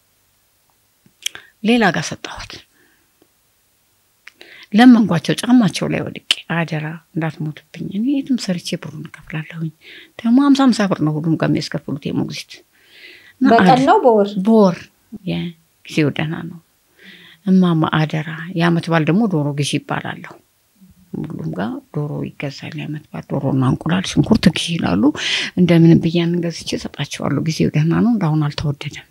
ሌላ ጋር ሰጠኋት። ለመንኳቸው ጫማቸው ላይ ወድቄ አደራ እንዳትሞትብኝ፣ እኔ የትም ሰርቼ ብሩን እከፍላለሁኝ። ደግሞ ሀምሳ ሀምሳ ብር ነው ሁሉም ጋር የሚያስከፍሉት የሞግዚት እና በቀን ነው በወር በወር ጊዜው ደህና ነው። እማማ አደራ፣ የአመት በዓል ደግሞ ዶሮ ግዢ ይባላለሁ። ሁሉም ጋር ዶሮ ይገዛል። የአመት በዓል ዶሮና እንቁላል፣ ሽንኩርት ግዢ ይላሉ። እንደምንም ብያን ገዝቼ እሰጣቸዋለሁ። ጊዜው ደህና ነው፣ እንዳሁን አልተወደደም።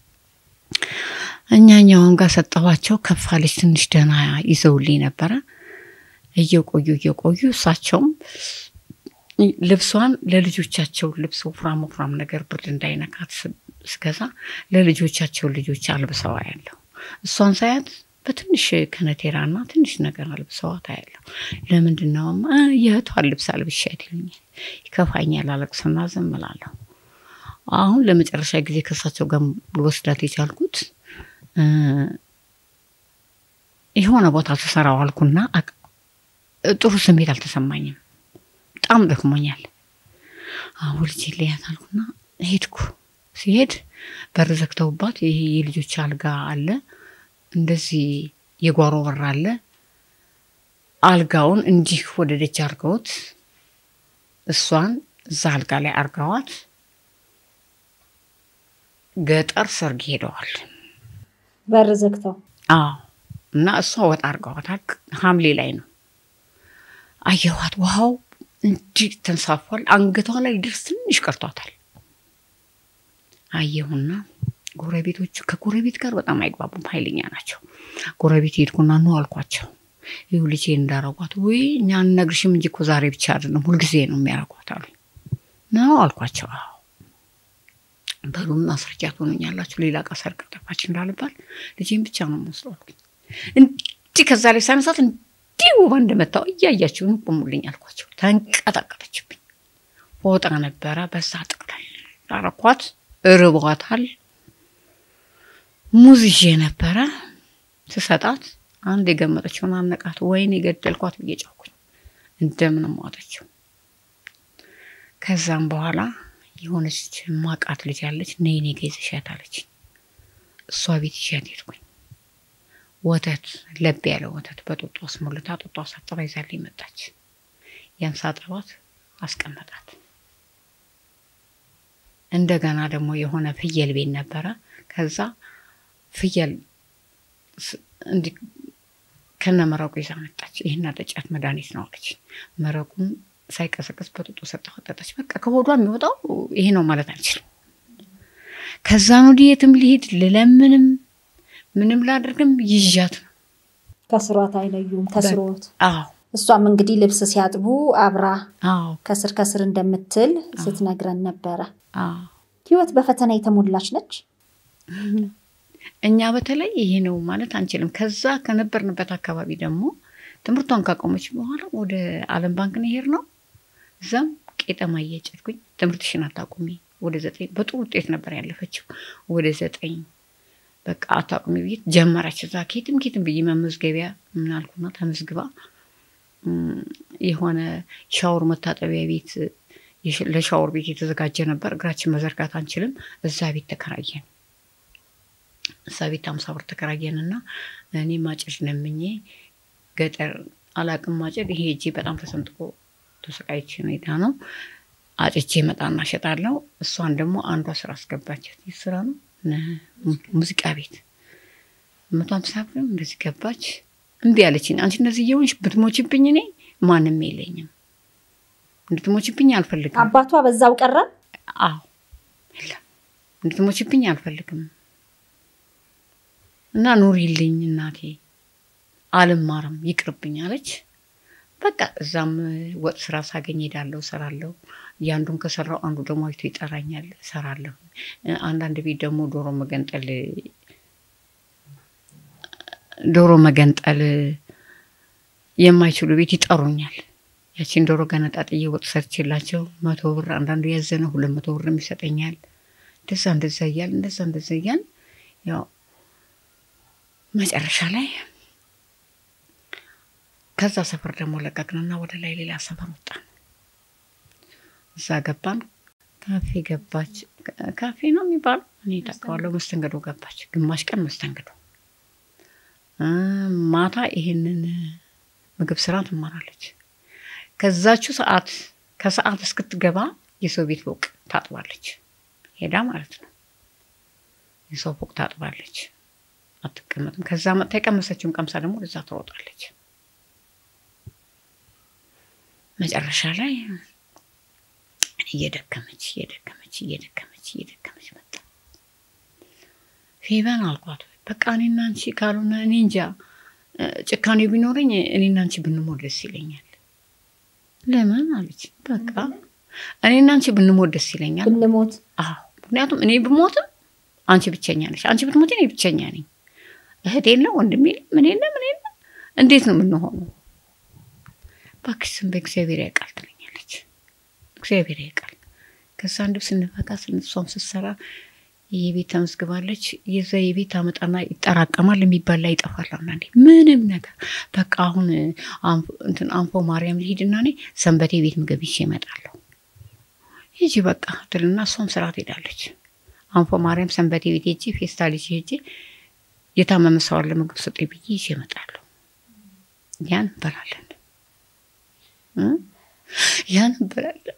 እኛኛውን ጋር ሰጠኋቸው። ከፋለች ትንሽ ደህና ይዘውልኝ ነበረ። እየቆዩ እየቆዩ እሳቸውም ልብሷን ለልጆቻቸው ልብስ ወፍራም ወፍራም ነገር ብርድ እንዳይነካት ስገዛ ለልጆቻቸው ልጆች አልብሰዋ ያለሁ እሷን ሳያት በትንሽ ከነቴራና ትንሽ ነገር አልብሰዋት አያለሁ። ለምንድን ነው የእህቷን ልብስ አልብሻት ይሉኛል። ይከፋኛል፣ አለቅስና ዝም እላለሁ። አሁን ለመጨረሻ ጊዜ ከእሳቸው ጋር ልወስዳት የቻልኩት የሆነ ቦታ ተሰራው አልኩና ጥሩ ስሜት አልተሰማኝም። በጣም ደክሞኛል። አሁን ልጅ ልያት አልኩና ሄድኩ። ሲሄድ በር ዘግተውባት ይሄ የልጆች አልጋ አለ፣ እንደዚህ የጓሮ በር አለ። አልጋውን እንዲህ ወደ ደጅ አርገውት እሷን እዛ አልጋ ላይ አርገዋት ገጠር ሰርግ ሄደዋል። በር ዘግተው አዎ። እና እሷ ወጣ አርገዋታል። ሐምሌ ላይ ነው አየኋት። ውሃው እንዲህ ተንሳፏል። አንገቷ ላይ ድረስ ትንሽ ቀርቷታል። አየሁና ጎረቤቶቹ ከጎረቤት ጋር በጣም አይግባቡም፣ ኃይለኛ ናቸው። ጎረቤት ሄድኩና ነው አልኳቸው። ይሁ ልጄ እንዳረጓት ወይ እኛ አንነግርሽም እንጂ እኮ ዛሬ ብቻ አይደለም ሁልጊዜ ነው የሚያረጓት አሉ። ነው አልኳቸው። አዎ በሉ ማስረጃ ትሆኑኛላችሁ፣ ሌላ ዕቃ ሰርቅ ጠፋች እንዳልባል ልጄን ብቻ ነው የምወስደው አልኩኝ። እንዲህ ከዛ ላይ ሳነሳት እንዲህ ውባ እንደመታው እያያችሁን ቁሙልኝ አልኳቸው። ተንቀጠቀጠችብኝ። ፎጣ ነበረ በዛ ጥቅላል አረኳት። እርቧታል። ሙዝ ይዤ ነበረ ስሰጣት አንድ የገመጠችውን አነቃት። ወይን የገደልኳት ብዬ ጫኩኝ። እንደምንም ዋጠችው። ከዛም በኋላ የሆነች ማቃት ልጅ አለች። ነይ እኔ ጋ ይዘሻት አለች። እሷ ቤት ይዣት ሄድኩኝ። ወተት ለብ ያለ ወተት በጡጦ አስሞልታ ጡጦ አሳጥባ ይዛልኝ መጣች። ያን ሳጠባት አስቀመጣት። እንደገና ደግሞ የሆነ ፍየል ቤት ነበረ። ከዛ ፍየል እንዲህ ከነ መረቁ ይዛ መጣች። ይህን አጠጫት መድኃኒት ነው አለች። መረቁን ሳይቀሰቅስ በጡጦ ሰጠኋት፣ ጠጣች። በቃ ከሆዷ የሚወጣው ይሄ ነው ማለት አልችልም። ከዛን ወዲህ የትም ልሄድ ልለምንም ምንም ላድርግም ይዣት ነው። ከስሯት አይለዩም ተስሮት። አዎ እሷም እንግዲህ ልብስ ሲያጥቡ አብራ አዎ ከስር ከስር እንደምትል ስትነግረን ነበረ። አዎ ህይወት በፈተና የተሞላች ነች። እኛ በተለይ ይሄ ነው ማለት አንችልም። ከዛ ከነበርንበት አካባቢ ደግሞ ትምህርቷን ካቆመች በኋላ ወደ ዓለም ባንክ ነው የሄድነው። እዛም ቄጠማ እየጨድኩኝ ትምህርትሽን አታቁሚ፣ ወደ ዘጠኝ በጥሩ ውጤት ነበር ያለፈችው። ወደ ዘጠኝ በቃ አታቁሚ ብዬ ጀመረች። እዛ ኬትም ኬትም ብዬ መመዝገቢያ ምናልኩና ተመዝግባ የሆነ ሻወር መታጠቢያ ቤት ለሻወር ቤት የተዘጋጀ ነበር። እግራችን መዘርጋት አንችልም። እዛ ቤት ተከራየን። እዛ ቤት አምሳ ብር ተከራየንና እኔ ማጨድ ለምኜ ገጠር አላቅም ማጨድ ይሄ እጄ በጣም ተሰንጥቆ ተሰቃይቼ ሁኔታ ነው። አጭቼ መጣና ሸጣለው። እሷን ደግሞ አንዷ ስራ አስገባቻት። ይህ ስራ ነው ሙዚቃ ቤት መቶ ሀምሳ ብር እንደዚህ ገባች። እምቢ አለችኝ። አንቺ እንደዚህ እየሆንሽ ብትሞችብኝ እኔ ማንም የለኝም እንድትሞችብኝ አልፈልግም። አባቷ በዛው ቀረ። አዎ የለም እንድትሞችብኝ አልፈልግም። እና ኑሪልኝ እናቴ አልማርም ይቅርብኝ አለች። በቃ እዛም ወጥ ስራ ሳገኝ ሄዳለሁ፣ እሰራለሁ። ያንዱን ከሰራው አንዱ ደግሞ አይቶ ይጠራኛል፣ እሰራለሁ። አንዳንድ ቤት ደግሞ ዶሮ መገንጠል ዶሮ መገንጠል የማይችሉ ቤት ይጠሩኛል። ያቺን ዶሮ ገነጣጥዬ ወጥ ሰርችላቸው መቶ ብር አንዳንዱ ያዘነ ሁለት መቶ ብር ይሰጠኛል። እንደዛ እንደዛ እያል እንደዛ እንደዛ እያል ያው መጨረሻ ላይ ከዛ ሰፈር ደግሞ ለቀቅንና ወደ ላይ ሌላ ሰፈር ወጣን። እዛ ገባን። ካፌ ገባች። ካፌ ነው የሚባለው እኔ ታውቀዋለሁ። መስተንግዶ ገባች። ግማሽ ቀን መስተንግዶ፣ ማታ ይሄንን ምግብ ስራ ትማራለች። ከዛችው ሰዓት ከሰዓት እስክትገባ የሰው ቤት ፎቅ ታጥባለች። ሄዳ ማለት ነው። የሰው ፎቅ ታጥባለች፣ አትቀመጥም። ከዛ መጥታ የቀመሰችውን ቀምሳ ደግሞ ወደዛ ትሮጣለች። መጨረሻ ላይ እየደከመች እየደከመች እየደከመች እየደከመች መጣ። ፌበን አልኳት፣ በቃ እኔና አንቺ ካልሆነ እኔ እንጃ ጭካኔ ቢኖረኝ እኔና አንቺ ብንሞት ደስ ይለኛል። ለምን አለች። በቃ እኔና አንቺ ብንሞት ደስ ይለኛል። ብንሞት አዎ፣ ምክንያቱም እኔ ብሞትም አንቺ ብቸኛ ነሽ፣ አንቺ ብትሞት እኔ ብቸኛ ነኝ። እህት የለ ወንድም የለ ምን የለ ምን የለ፣ እንዴት ነው የምንሆነው? እባክሽ ስም በእግዚአብሔር ያውቃል ትለኛለች። እግዚአብሔር ያውቃል። ከዛ አንድ ስንፈጋ ስንሷም ስትሰራ የቤት ተመዝግባለች። የዛ የቤት አመጣና ይጠራቀማል፣ የሚባል ላይ ይጠፋል። አንዳንዴ ምንም ነገር በቃ አሁን እንትን አንፎ ማርያም ልሂድና እኔ ሰንበቴ ቤት ምግብ ይዤ እመጣለሁ። ሂጂ በቃ ትልና እሷም ስራ ትሄዳለች። አንፎ ማርያም ሰንበቴ ቤት ሄጄ ፌስታል ይዤ ሄጄ የታመመ ሰው አለ ምግብ ስጤ ብዬ ይዤ እመጣለሁ። ያን እንበላለን ያን እንበላለን።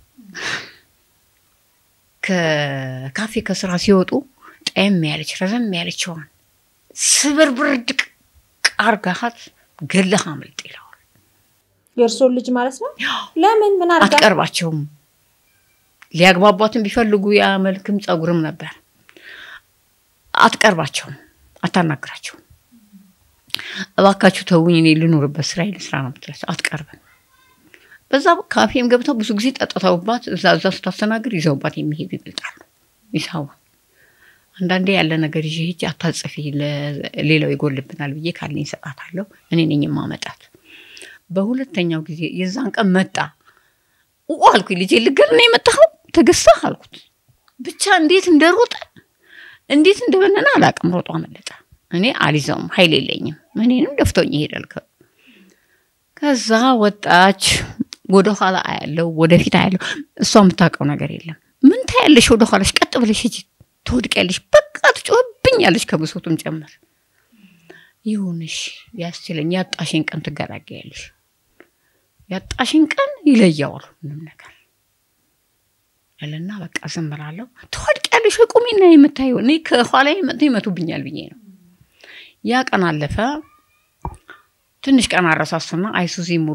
ከካፌ ከስራ ሲወጡ ጠየም ያለች ረዘም ያለችዋን ስብርብር ድቅ አርጋሃት ገለህ አምልጥ ይለዋል። የእርሶን ልጅ ማለት ነው። ለምን ምን አርጋ አትቀርባቸውም። ሊያግባቧትን ቢፈልጉ ያ መልክም ጸጉርም ነበር። አትቀርባቸውም፣ አታናግራቸውም። እባካችሁ ተውኝ፣ እኔ ልኑርበት ስራ ልስራ ነው የምትላቸው። አትቀርብም። በዛ ካፌም ገብተው ብዙ ጊዜ ጠጥተውባት እዛ እዛ ስታስተናግድ ይዘውባት የሚሄዱ ይበልጣሉ። ይሳዋ አንዳንዴ ያለ ነገር ይዤ ሂጅ አታጽፊ፣ ሌላው ይጎልብናል ብዬ ካለኝ እሰጣታለሁ። እኔ ነኝ የማመጣት። በሁለተኛው ጊዜ የዛን ቀን መጣ ኡ አልኩኝ። ልጄ ልገል ነው የመጣኸው ተገሳህ አልኩት። ብቻ እንዴት እንደሮጠ እንዴት እንደበነነ አላውቅም። ሮጦ አመለጠ። እኔ አልይዘውም፣ ኃይል የለኝም። እኔንም ደፍቶኝ ይሄዳል። ከዛ ወጣች። ወደ ኋላ አያለው፣ ወደፊት አያለው። እሷ የምታውቀው ነገር የለም። ምን ታያለሽ? ወደ ኋላሽ ቀጥ ብለሽ ሂጂ፣ ትወድቂያለሽ። በቃ ትጮህብኛለሽ፣ ከብሶቱም ጨምር። ይሁንሽ፣ ያስችለኝ። ያጣሽን ቀን ትገላገያለሽ። ያጣሽን ቀን ይለያዋል ምንም ነገር ያለና በቃ ዝም እላለሁ። ትወድቂያለሽ፣ ቁሚና የምታየው እኔ ከኋላ መጥተው ይመቱብኛል ብዬ ነው። ያ ቀን አለፈ። ትንሽ ቀን አረሳሱና አይሱዚ ሙሉ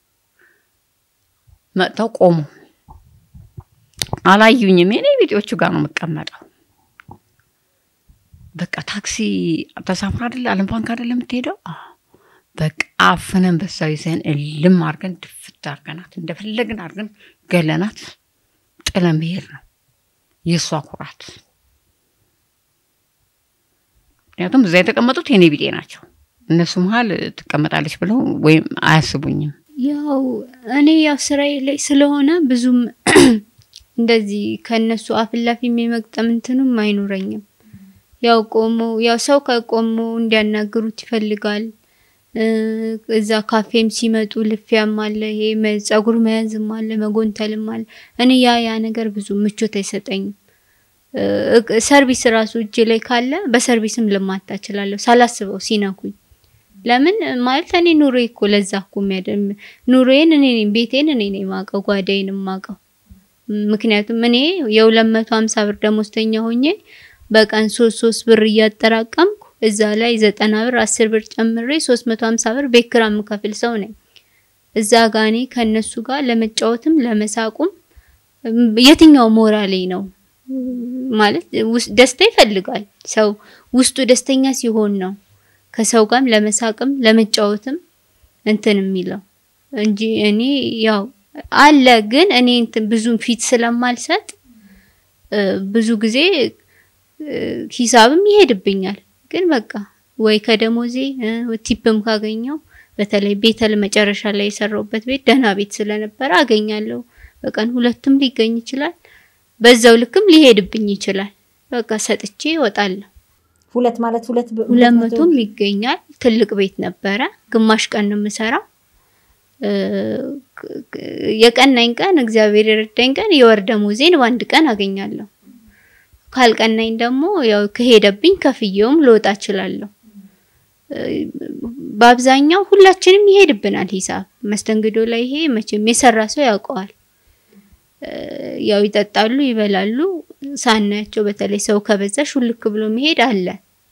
መጥተው ቆሙ። አላዩኝም። የኔ ቢጤዎቹ ጋር ነው የምቀመጠው። በቃ ታክሲ ተሳፍራ አይደለ አለም ባንክ አይደለ የምትሄደው። በቃ አፍነን በዛው ይዘን እልም አድርገን ድፍት አድርገናት እንደፈለግን አድርገን ገለናት ጥለን መሄድ ነው የእሷ ኩራት። ምክንያቱም እዛ የተቀመጡት የኔ ቢጤ ናቸው። እነሱ መሀል ትቀመጣለች ብለው ወይም አያስቡኝም። ያው እኔ ያው ስራዬ ላይ ስለሆነ ብዙም እንደዚህ ከነሱ አፍላፊ የመግጠም እንትኑም አይኖረኝም። ያው ቆሞ ያው ሰው ከቆሞ እንዲያናግሩት ይፈልጋል። እዛ ካፌም ሲመጡ ልፊያም አለ፣ ይሄ ጸጉር መያዝም አለ፣ መጎንተልም አለ። እኔ ያ ያ ነገር ብዙ ምቾት አይሰጠኝም። ሰርቪስ ራሱ እጅ ላይ ካለ በሰርቪስም ልማታ እችላለሁ ሳላስበው ሲነኩኝ። ለምን ማለት እኔ ኑሮ እኮ ለዛ እኮ የሚያደም ኑሮዬን እኔ ነኝ ቤቴን እኔ ነኝ የማውቀው ጓዳዬን የማውቀው። ምክንያቱም እኔ የሁለት መቶ ሀምሳ ብር ደሞዝተኛ ሆኜ በቀን ሶስት ሶስት ብር እያጠራቀምኩ እዛ ላይ ዘጠና ብር አስር ብር ጨምሬ ሶስት መቶ ሀምሳ ብር ቤት ኪራይ የምከፍል ሰው ነኝ። እዛ ጋ እኔ ከእነሱ ጋር ለመጫወትም ለመሳቁም የትኛው ሞራሌ ነው ማለት ውስ- ደስታ ይፈልጋል ሰው ውስጡ ደስተኛ ሲሆን ነው ከሰው ጋርም ለመሳቅም ለመጫወትም እንትን የሚለው እንጂ እኔ ያው አለ ግን እኔ እንትን ብዙም ፊት ስለማልሰጥ እ፣ ብዙ ጊዜ እ፣ ሂሳብም ይሄድብኛል። ግን በቃ ወይ ከደሞዜ እ፣ ቲፕም ካገኘው በተለይ ቤተል መጨረሻ ላይ የሰራውበት ቤት ደህና ቤት ስለነበረ አገኛለሁ። በቀን ሁለትም ሊገኝ ይችላል። በዛው ልክም ሊሄድብኝ ይችላል። በቃ ሰጥቼ እወጣለሁ። ሁለት ማለት ሁለት በ- ሁለት መቶ መቶም ይገኛል። ትልቅ ቤት ነበረ። ግማሽ ቀን ነው የምሰራው። እ፣ ክ- ክ- የቀናኝ ቀን እግዚአብሔር የረዳኝ ቀን የወር ደሞዜን በአንድ ቀን አገኛለሁ። ካልቀናኝ ደግሞ ያው ከሄደብኝ ከፍዬውም ልወጣ እችላለሁ። እ፣ በአብዛኛው ሁላችንም ይሄድብናል ሂሳብ መስተንግዶ ላይ ይሄ መቼም የሰራ ሰው ያውቀዋል። እ፣ ያው ይጠጣሉ፣ ይበላሉ። ሳናያቸው በተለይ ሰው ከበዛ ሹልክ ብሎ መሄድ አለ።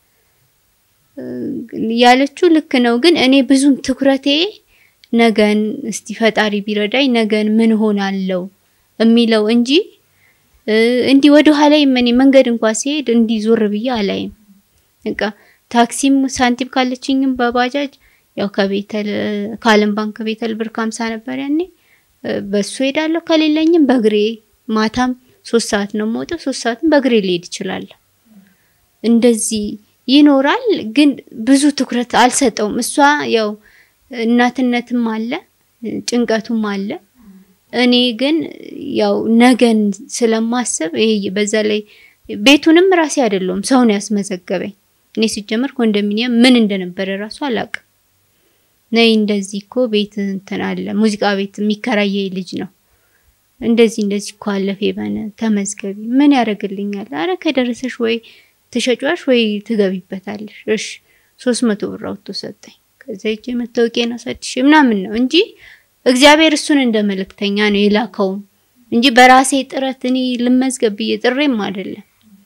ያለችው ልክ ነው። ግን እኔ ብዙም ትኩረቴ ነገን እስቲ ፈጣሪ ቢረዳኝ ነገን ምን ሆናለው የሚለው እንጂ እ፣ እንዲህ ወደ ኋላ እኔ መንገድ እንኳን ሲሄድ እንዲህ ዞር ብዬ አላይም። በቃ ታክሲም ሳንቲም ካለችኝም በባጃጅ ያው ከቤተል ከዓለም ባንክ ቤተል ብር ከሀምሳ ነበር ያኔ እ፣ በሱ ሄዳለሁ። ከሌለኝም በእግሬ ማታም ሶስት ሰዓት ነው የምወጣው። ሶስት ሰዓትም በእግሬ ልሄድ እችላለሁ። እንደዚህ ይኖራል። ግን ብዙ ትኩረት አልሰጠውም። እሷ ያው እናትነትም አለ ጭንቀቱም አለ። እኔ ግን ያው ነገን ስለማስብ ይሄ በዛ ላይ ቤቱንም ራሴ አይደለሁም ሰውን ያስመዘገበኝ። እኔ ሲጀመር ኮንዶሚኒየም ምን እንደነበረ ራሱ አላውቅም። ነይ እንደዚህ እኮ ቤት እንትን አለ ሙዚቃ ቤት የሚከራየ ልጅ ነው እንደዚህ እንደዚህ እኮ አለ ፌበን ተመዝገቢ። ምን ያደርግልኛል? አረ ከደረሰሽ ወይ ትሸጫሽ ወይ ትገቢበታለሽ። እሺ ሶስት መቶ ብር አውጥቶ ሰጠኝ። ከዛ ሂጄ መታወቂያን አሳድሼ ምናምን ነው እንጂ እግዚአብሔር እሱን እንደ መልእክተኛ ነው የላከውም እንጂ በራሴ ጥረት እኔ ልመዝገብ ብዬ ጥሬም አይደለም።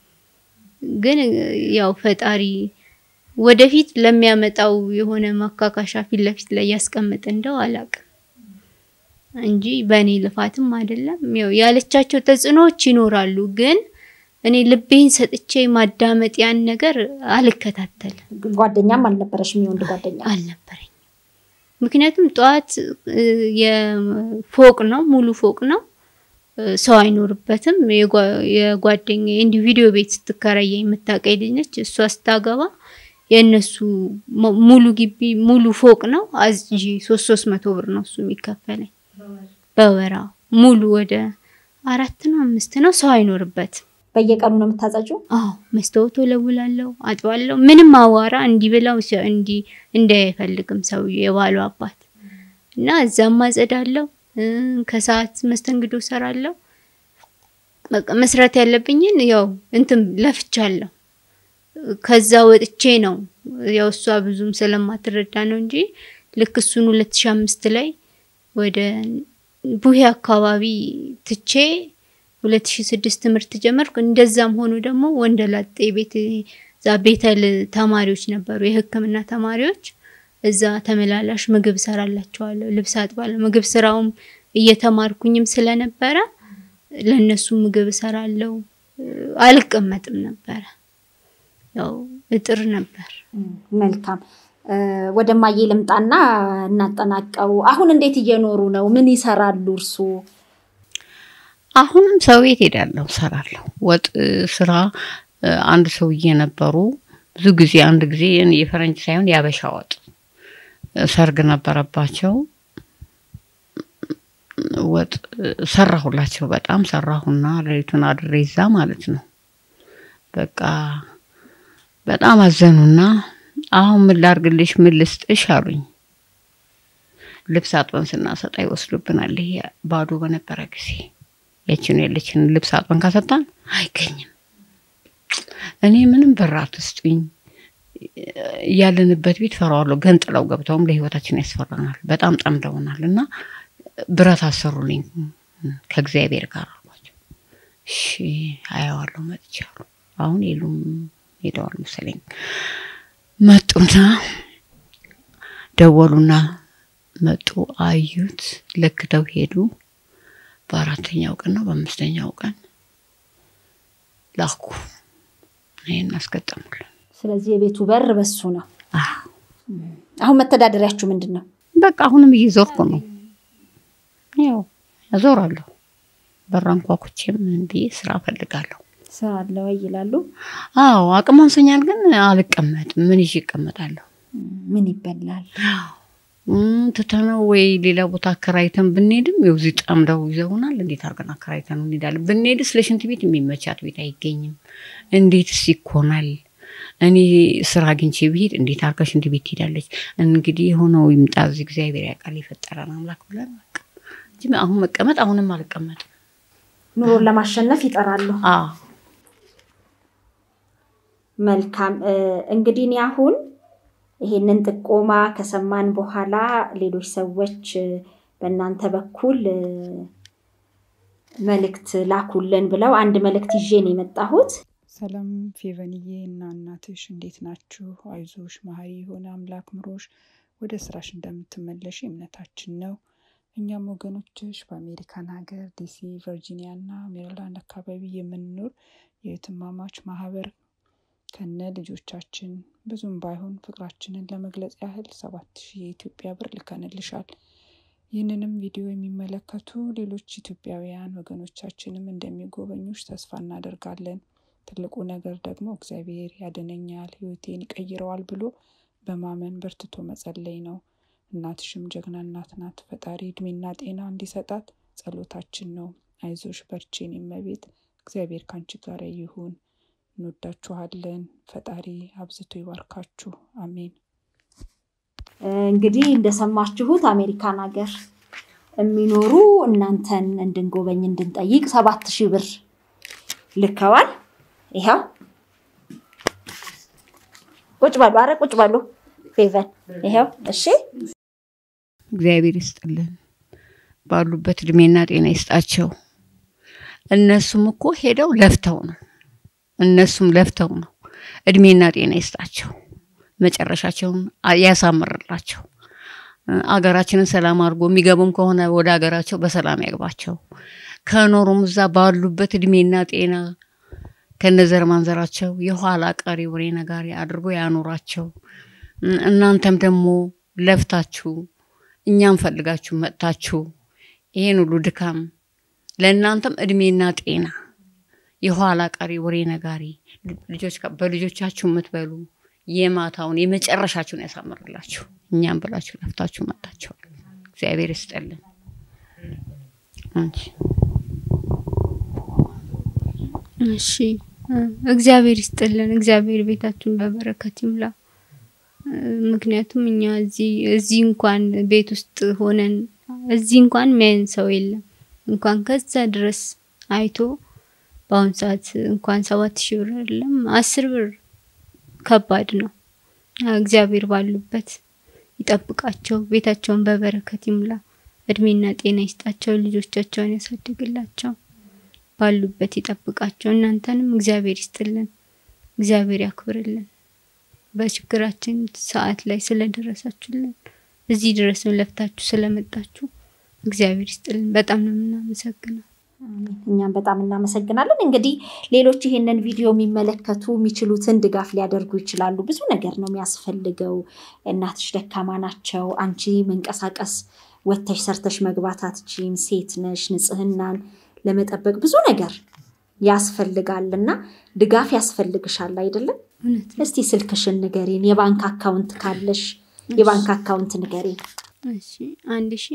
ግን ያው ፈጣሪ ወደፊት ለሚያመጣው የሆነ ማካካሻ ፊት ለፊት ላይ ያስቀምጥ እንደው አላቅም እንጂ በእኔ ልፋትም አይደለም። ያው ያለቻቸው ተጽዕኖዎች ይኖራሉ ግን እኔ ልቤን ሰጥቼ ማዳመጥ ያን ነገር አልከታተልም። ጓደኛም አልነበረሽም? የወንድ ጓደኛ አልነበረኝም። ምክንያቱም ጠዋት እ፣ የፎቅ ነው ሙሉ ፎቅ ነው እ፣ ሰው አይኖርበትም። የጓ- የጓደኛዬ እንዲህ ቪዲዮ ቤት ስትከራየ የምታውቀኝ ልጅ ነች። እሷ ስታገባ የእነሱ ሙ- ሙሉ ግቢ ሙሉ ፎቅ ነው አዝጂ ሶስት ሶስት መቶ ብር ነው እሱ የሚከፈለኝ በወራ ሙሉ ወደ አራት ነው አምስት ነው ሰው አይኖርበትም። በየቀኑ ነው የምታጸጂው? አዎ መስታወት ወለውላለሁ፣ አጥባለሁ። ምንም አዋራ እንዲህ ብለው ሰ- እንዲህ እንዲህ አይፈልግም ሰውዬው የባሉ አባት እና እዛም አጸዳለሁ። እ፣ ከሰዓት መስተንግዶ ሰራለሁ። በቃ መስራት ያለብኝን ያው እንትን ለፍቻለሁ። ከዛ ወጥቼ ነው ያው እሷ ብዙም ስለማትረዳ ነው እንጂ ልክ እሱን 2005 ላይ ወደ ቡሄ አካባቢ ትቼ 2006 ትምህርት ጀመርኩ። እንደዛም ሆኖ ደግሞ ወንደላጤ ቤት እዛ ቤተል ተማሪዎች ነበሩ፣ የሕክምና ተማሪዎች እዛ ተመላላሽ ምግብ ሰራላቸዋለሁ፣ ልብስ አጥባለሁ። ምግብ ስራውም እየተማርኩኝም ስለነበረ ለነሱ ምግብ እሰራለሁ። አልቀመጥም ነበረ፣ ያው እጥር ነበር። መልካም እ፣ ወደ ማዬ ልምጣና እናጠናቀው። አሁን እንዴት እየኖሩ ነው? ምን ይሰራሉ እርሱ? አሁንም ሰው ቤት ሄዳለሁ፣ ሰራለሁ። ወጥ እ፣ ስራ እ፣ አንድ ሰውዬ ነበሩ። ብዙ ጊዜ አንድ ጊዜ እኔ የፈረንጅ ሳይሆን የአበሻ ወጥ እ፣ ሰርግ ነበረባቸው። ወጥ እ፣ ሰራሁላቸው። በጣም ሰራሁና ሌሊቱን አድሬ እዛ ማለት ነው። በቃ በጣም አዘኑና አሁን ምን ላርግልሽ፣ ምን ልስጥሽ አሉኝ። ልብስ አጥበን ስናሰጣ ይወስዱብናል። ይሄ ባዶ በነበረ ጊዜ ያችን ያለችን ልብስ አጥበን ካሰጣን አይገኝም። እኔ ምንም ብር አትስጡኝ፣ ያለንበት ቤት ፈራዋለሁ። ገንጥለው ገብተውም ለህይወታችን ያስፈራናል። በጣም ጠምደውናል እና ብረት አሰሩልኝ ከእግዚአብሔር ጋር አልኳቸው። እሺ አየዋለሁ መጥቻሉ። አሁን የሉም ሄደዋል መሰለኝ። መጡና ደወሉና መጡ፣ አዩት፣ ለክተው ሄዱ። በአራተኛው ቀን ነው በአምስተኛው ቀን ላኩ። ይህን አስገጠሙልን። ስለዚህ የቤቱ በር በሱ ነው። አዎ አሁን መተዳደሪያችሁ ምንድን ነው? በቃ አሁንም እየዞርኩ ነው። ያው እዞራለሁ። በር አንኳኩቼም ምን ብዬ ስራ እፈልጋለሁ። ስራ አለ ወይ ይላሉ። አዎ አቅም አንሶኛል፣ ግን አልቀመጥም። ምን ይዤ እቀመጣለሁ? ምን ይበላል? እም፣ ትተነው ወይ ሌላ ቦታ አከራይተን ብንሄድም ያው እዚህ ጠምደው ይዘውናል። እንዴት አድርገን አከራይተን እንሄዳለን? ብንሄድስ ለሽንት ቤት የሚመቻት ቤት አይገኝም። እንዴትስ ይኮናል? እኔ ስራ አግኝቼ ብሄድ እንዴት አድርጋ ሽንት ቤት ትሄዳለች? እንግዲህ የሆነው ይምጣ፣ እዚህ እግዚአብሔር ያውቃል፣ የፈጠረን አምላክ ብለን በቃ እንጂ አሁን መቀመጥ አሁንም አልቀመጥም። ኑሮን ለማሸነፍ ይጠራሉ። አዎ መልካም እ፣ እንግዲህ እኔ አሁን ይሄንን ጥቆማ ከሰማን በኋላ ሌሎች ሰዎች እ፣ በእናንተ በኩል እ፣ መልእክት ላኩልን ብለው አንድ መልእክት ይዤ ነው የመጣሁት። ሰላም ፌቨንዬ እና እናትሽ እንዴት ናችሁ? አይዞሽ መሀሪ የሆነ አምላክ ምሮሽ ወደ ስራሽ እንደምትመለሽ እምነታችን ነው። እኛም ወገኖችሽ በአሜሪካን ሀገር ዲሲ፣ ቨርጂኒያ እና ሜሪላንድ አካባቢ የምንኖር የእህትማማች ማህበር ከነ ልጆቻችን ብዙም ባይሆን ፍቅራችንን ለመግለጽ ያህል ሰባት ሺህ የኢትዮጵያ ብር ልከንልሻል። ይህንንም ቪዲዮ የሚመለከቱ ሌሎች ኢትዮጵያውያን ወገኖቻችንም እንደሚጎበኙሽ ተስፋ እናደርጋለን። ትልቁ ነገር ደግሞ እግዚአብሔር ያድነኛል፣ ህይወቴን ይቀይረዋል ብሎ በማመን በርትቶ መጸለይ ነው። እናትሽም ጀግና እናት ናት። ፈጣሪ እድሜና ጤና እንዲሰጣት ጸሎታችን ነው። አይዞሽ በርቺን የመቤት እግዚአብሔር ካንቺ ጋር ይሁን። እንወዳችኋለን። ፈጣሪ አብዝቶ ይባርካችሁ። አሜን። እ፣ እንግዲህ እንደሰማችሁት አሜሪካን ሀገር የሚኖሩ እናንተን እንድንጎበኝ እንድንጠይቅ ሰባት ሺህ ብር ልከዋል። ይኸው ቁጭ በሉ፣ አረ ቁጭ በሉ ፌቨን። ይኸው እሺ፣ እግዚአብሔር ይስጥልን፣ ባሉበት እድሜና ጤና ይስጣቸው። እነሱም እኮ ሄደው ለፍተው ነው፣ እነሱም ለፍተው ነው። እድሜና ጤና ይስጣቸው፣ መጨረሻቸውን አ- ያሳምርላቸው። እ፣ አገራችንን ሰላም አድርጎ የሚገቡም ከሆነ ወደ አገራቸው በሰላም ያግባቸው። ከኖሩም እዛ ባሉበት እድሜና ጤና ከነዘር ማንዘራቸው የኋላ ቀሪ ወሬ ነጋሪ አድርጎ ያኖራቸው። እ፣ እናንተም ደግሞ ለፍታችሁ እኛም ፈልጋችሁ መጥታችሁ ይሄን ሁሉ ድካም ለእናንተም እድሜና ጤና የኋላ ቀሪ ወሬ ነጋሪ ልጆች በልጆቻችሁ የምትበሉ የማታውን የመጨረሻችሁን ያሳምርላችሁ። እኛም ብላችሁ ለፍታችሁ መጥታችኋል። እግዚአብሔር ይስጠልን። አንቺ እሺ እ፣ እግዚአብሔር ይስጥልን። እግዚአብሔር ቤታችሁን በበረከት ይምላ። እ፣ ምክንያቱም እኛ እዚህ እዚህ እንኳን ቤት ውስጥ ሆነን እዚህ እንኳን የሚያየን ሰው የለም። እንኳን ከዛ ድረስ አይቶ በአሁኑ ሰዓት እንኳን ሰባት ሺህ ብር አይደለም አስር ብር ከባድ ነው። እግዚአብሔር ባሉበት ይጠብቃቸው፣ ቤታቸውን በበረከት ይሙላ፣ እድሜና ጤና ይስጣቸው፣ ልጆቻቸውን ያሳድግላቸው፣ ባሉበት ይጠብቃቸው። እናንተንም እግዚአብሔር ይስጥልን፣ እግዚአብሔር ያክብርልን። በችግራችን ሰዓት ላይ ስለደረሳችሁልን እዚህ ድረስ ለፍታችሁ ስለመጣችሁ እግዚአብሔር ይስጥልን። በጣም ነው የምናመሰግነው። አሜን። እኛም በጣም እናመሰግናለን። እንግዲህ ሌሎች ይሄንን ቪዲዮ የሚመለከቱ የሚችሉትን ድጋፍ ሊያደርጉ ይችላሉ። ብዙ ነገር ነው የሚያስፈልገው። እናትሽ ደካማ ናቸው። አንቺ መንቀሳቀስ ወጥተሽ ሰርተሽ መግባት አትችይም። ሴት ነሽ። ንጽህናን ለመጠበቅ ብዙ ነገር ያስፈልጋል እና ድጋፍ ያስፈልግሻል አይደለም? እውነት ነው። እስቲ ስልክሽን ንገሪን። የባንክ አካውንት ካለሽ የባንክ አካውንት ንገሪን። እሺ አንድ ሺ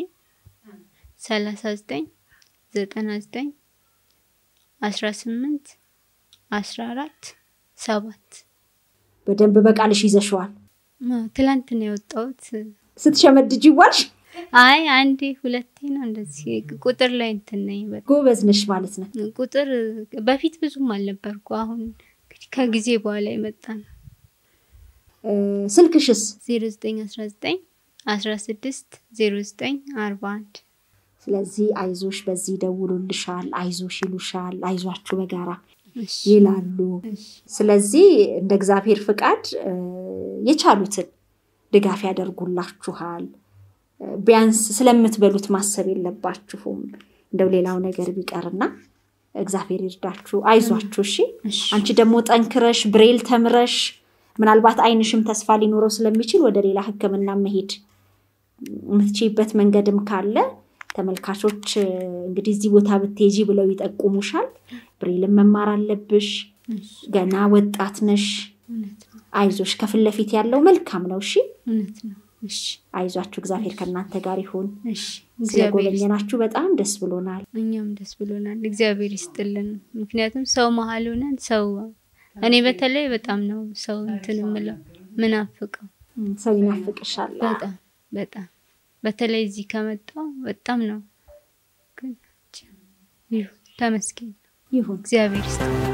ሰላሳ ዘጠኝ ዘጠና ዘጠኝ አስራ ስምንት አስራ አራት ሰባት በደንብ በቃልሽ ይዘሽዋል። አዎ፣ ትላንት ነው የወጣሁት። ስትሸመድጅ ይዋልሽ። አይ አንዴ ሁለቴ ነው እንደዚህ ቁጥር ላይ እንትን ነኝ። በጣም ጎበዝ ነሽ ማለት ነው። ቁጥር በፊት ብዙም አልነበርኩ። አሁን እንግዲህ ከጊዜ በኋላ የመጣ ነው። እ፣ ስልክሽስ? ዜሮ ዘጠኝ አስራ ዘጠኝ አስራ ስድስት ዜሮ ዘጠኝ አርባ አንድ ስለዚህ አይዞሽ በዚህ ይደውሉልሻል፣ አይዞሽ ይሉሻል፣ አይዟችሁ በጋራ እሺ ይላሉ። እሺ ስለዚህ እንደ እግዚአብሔር ፍቃድ እ፣ የቻሉትን ድጋፍ ያደርጉላችኋል። እ፣ ቢያንስ ስለምትበሉት ማሰብ የለባችሁም። እንደው ሌላው ነገር ቢቀርና እግዚአብሔር ይርዳችሁ፣ አይዟችሁ። እሺ እሺ። አንቺ ደግሞ ጠንክረሽ ብሬል ተምረሽ ምናልባት አይንሽም ተስፋ ሊኖረው ስለሚችል ወደ ሌላ ሕክምና መሄድ የምትችይበት መንገድም ካለ ተመልካቾች እ፣ እንግዲህ እዚህ ቦታ ብትሄጂ ብለው ይጠቁሙሻል። ብሬልን መማር አለብሽ። እሺ። ገና ወጣት ነሽ። እውነት ነው። አይዞሽ፣ ከፊት ለፊት ያለው መልካም ነው። እሺ እውነት ነው። እሺ። አይዟችሁ፣ እግዚአብሔር ከእናንተ ጋር ይሁን። እሺ። እግዚአብሔር ይስጥ- ስለጎበኘናችሁ በጣም ደስ ብሎናል። እኛም ደስ ብሎናል። እግዚአብሔር ይስጥልን። ምክንያቱም ሰው መሀል ሆነን ሰው እኔ በተለይ በጣም ነው ሰው እንትን የምለው ምናፍቀው እም፣ ሰው ይናፍቅሻል። በጣም በጣም በተለይ እዚህ ከመጣው በጣም ነው። ግን ይሁን ተመስገን ይሁን እግዚአብሔር ይስጥልን።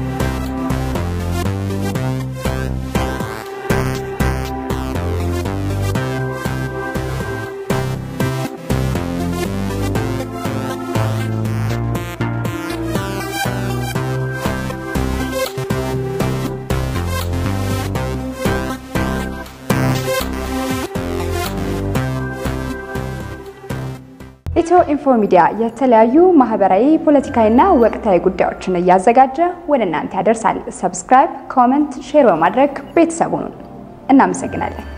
ኢትዮ ኢንፎ ሚዲያ የተለያዩ ማህበራዊ፣ ፖለቲካዊና ወቅታዊ ጉዳዮችን እያዘጋጀ ወደ እናንተ ያደርሳል። ሰብስክራይብ፣ ኮመንት፣ ሼር በማድረግ ቤተሰቡን እናመሰግናለን።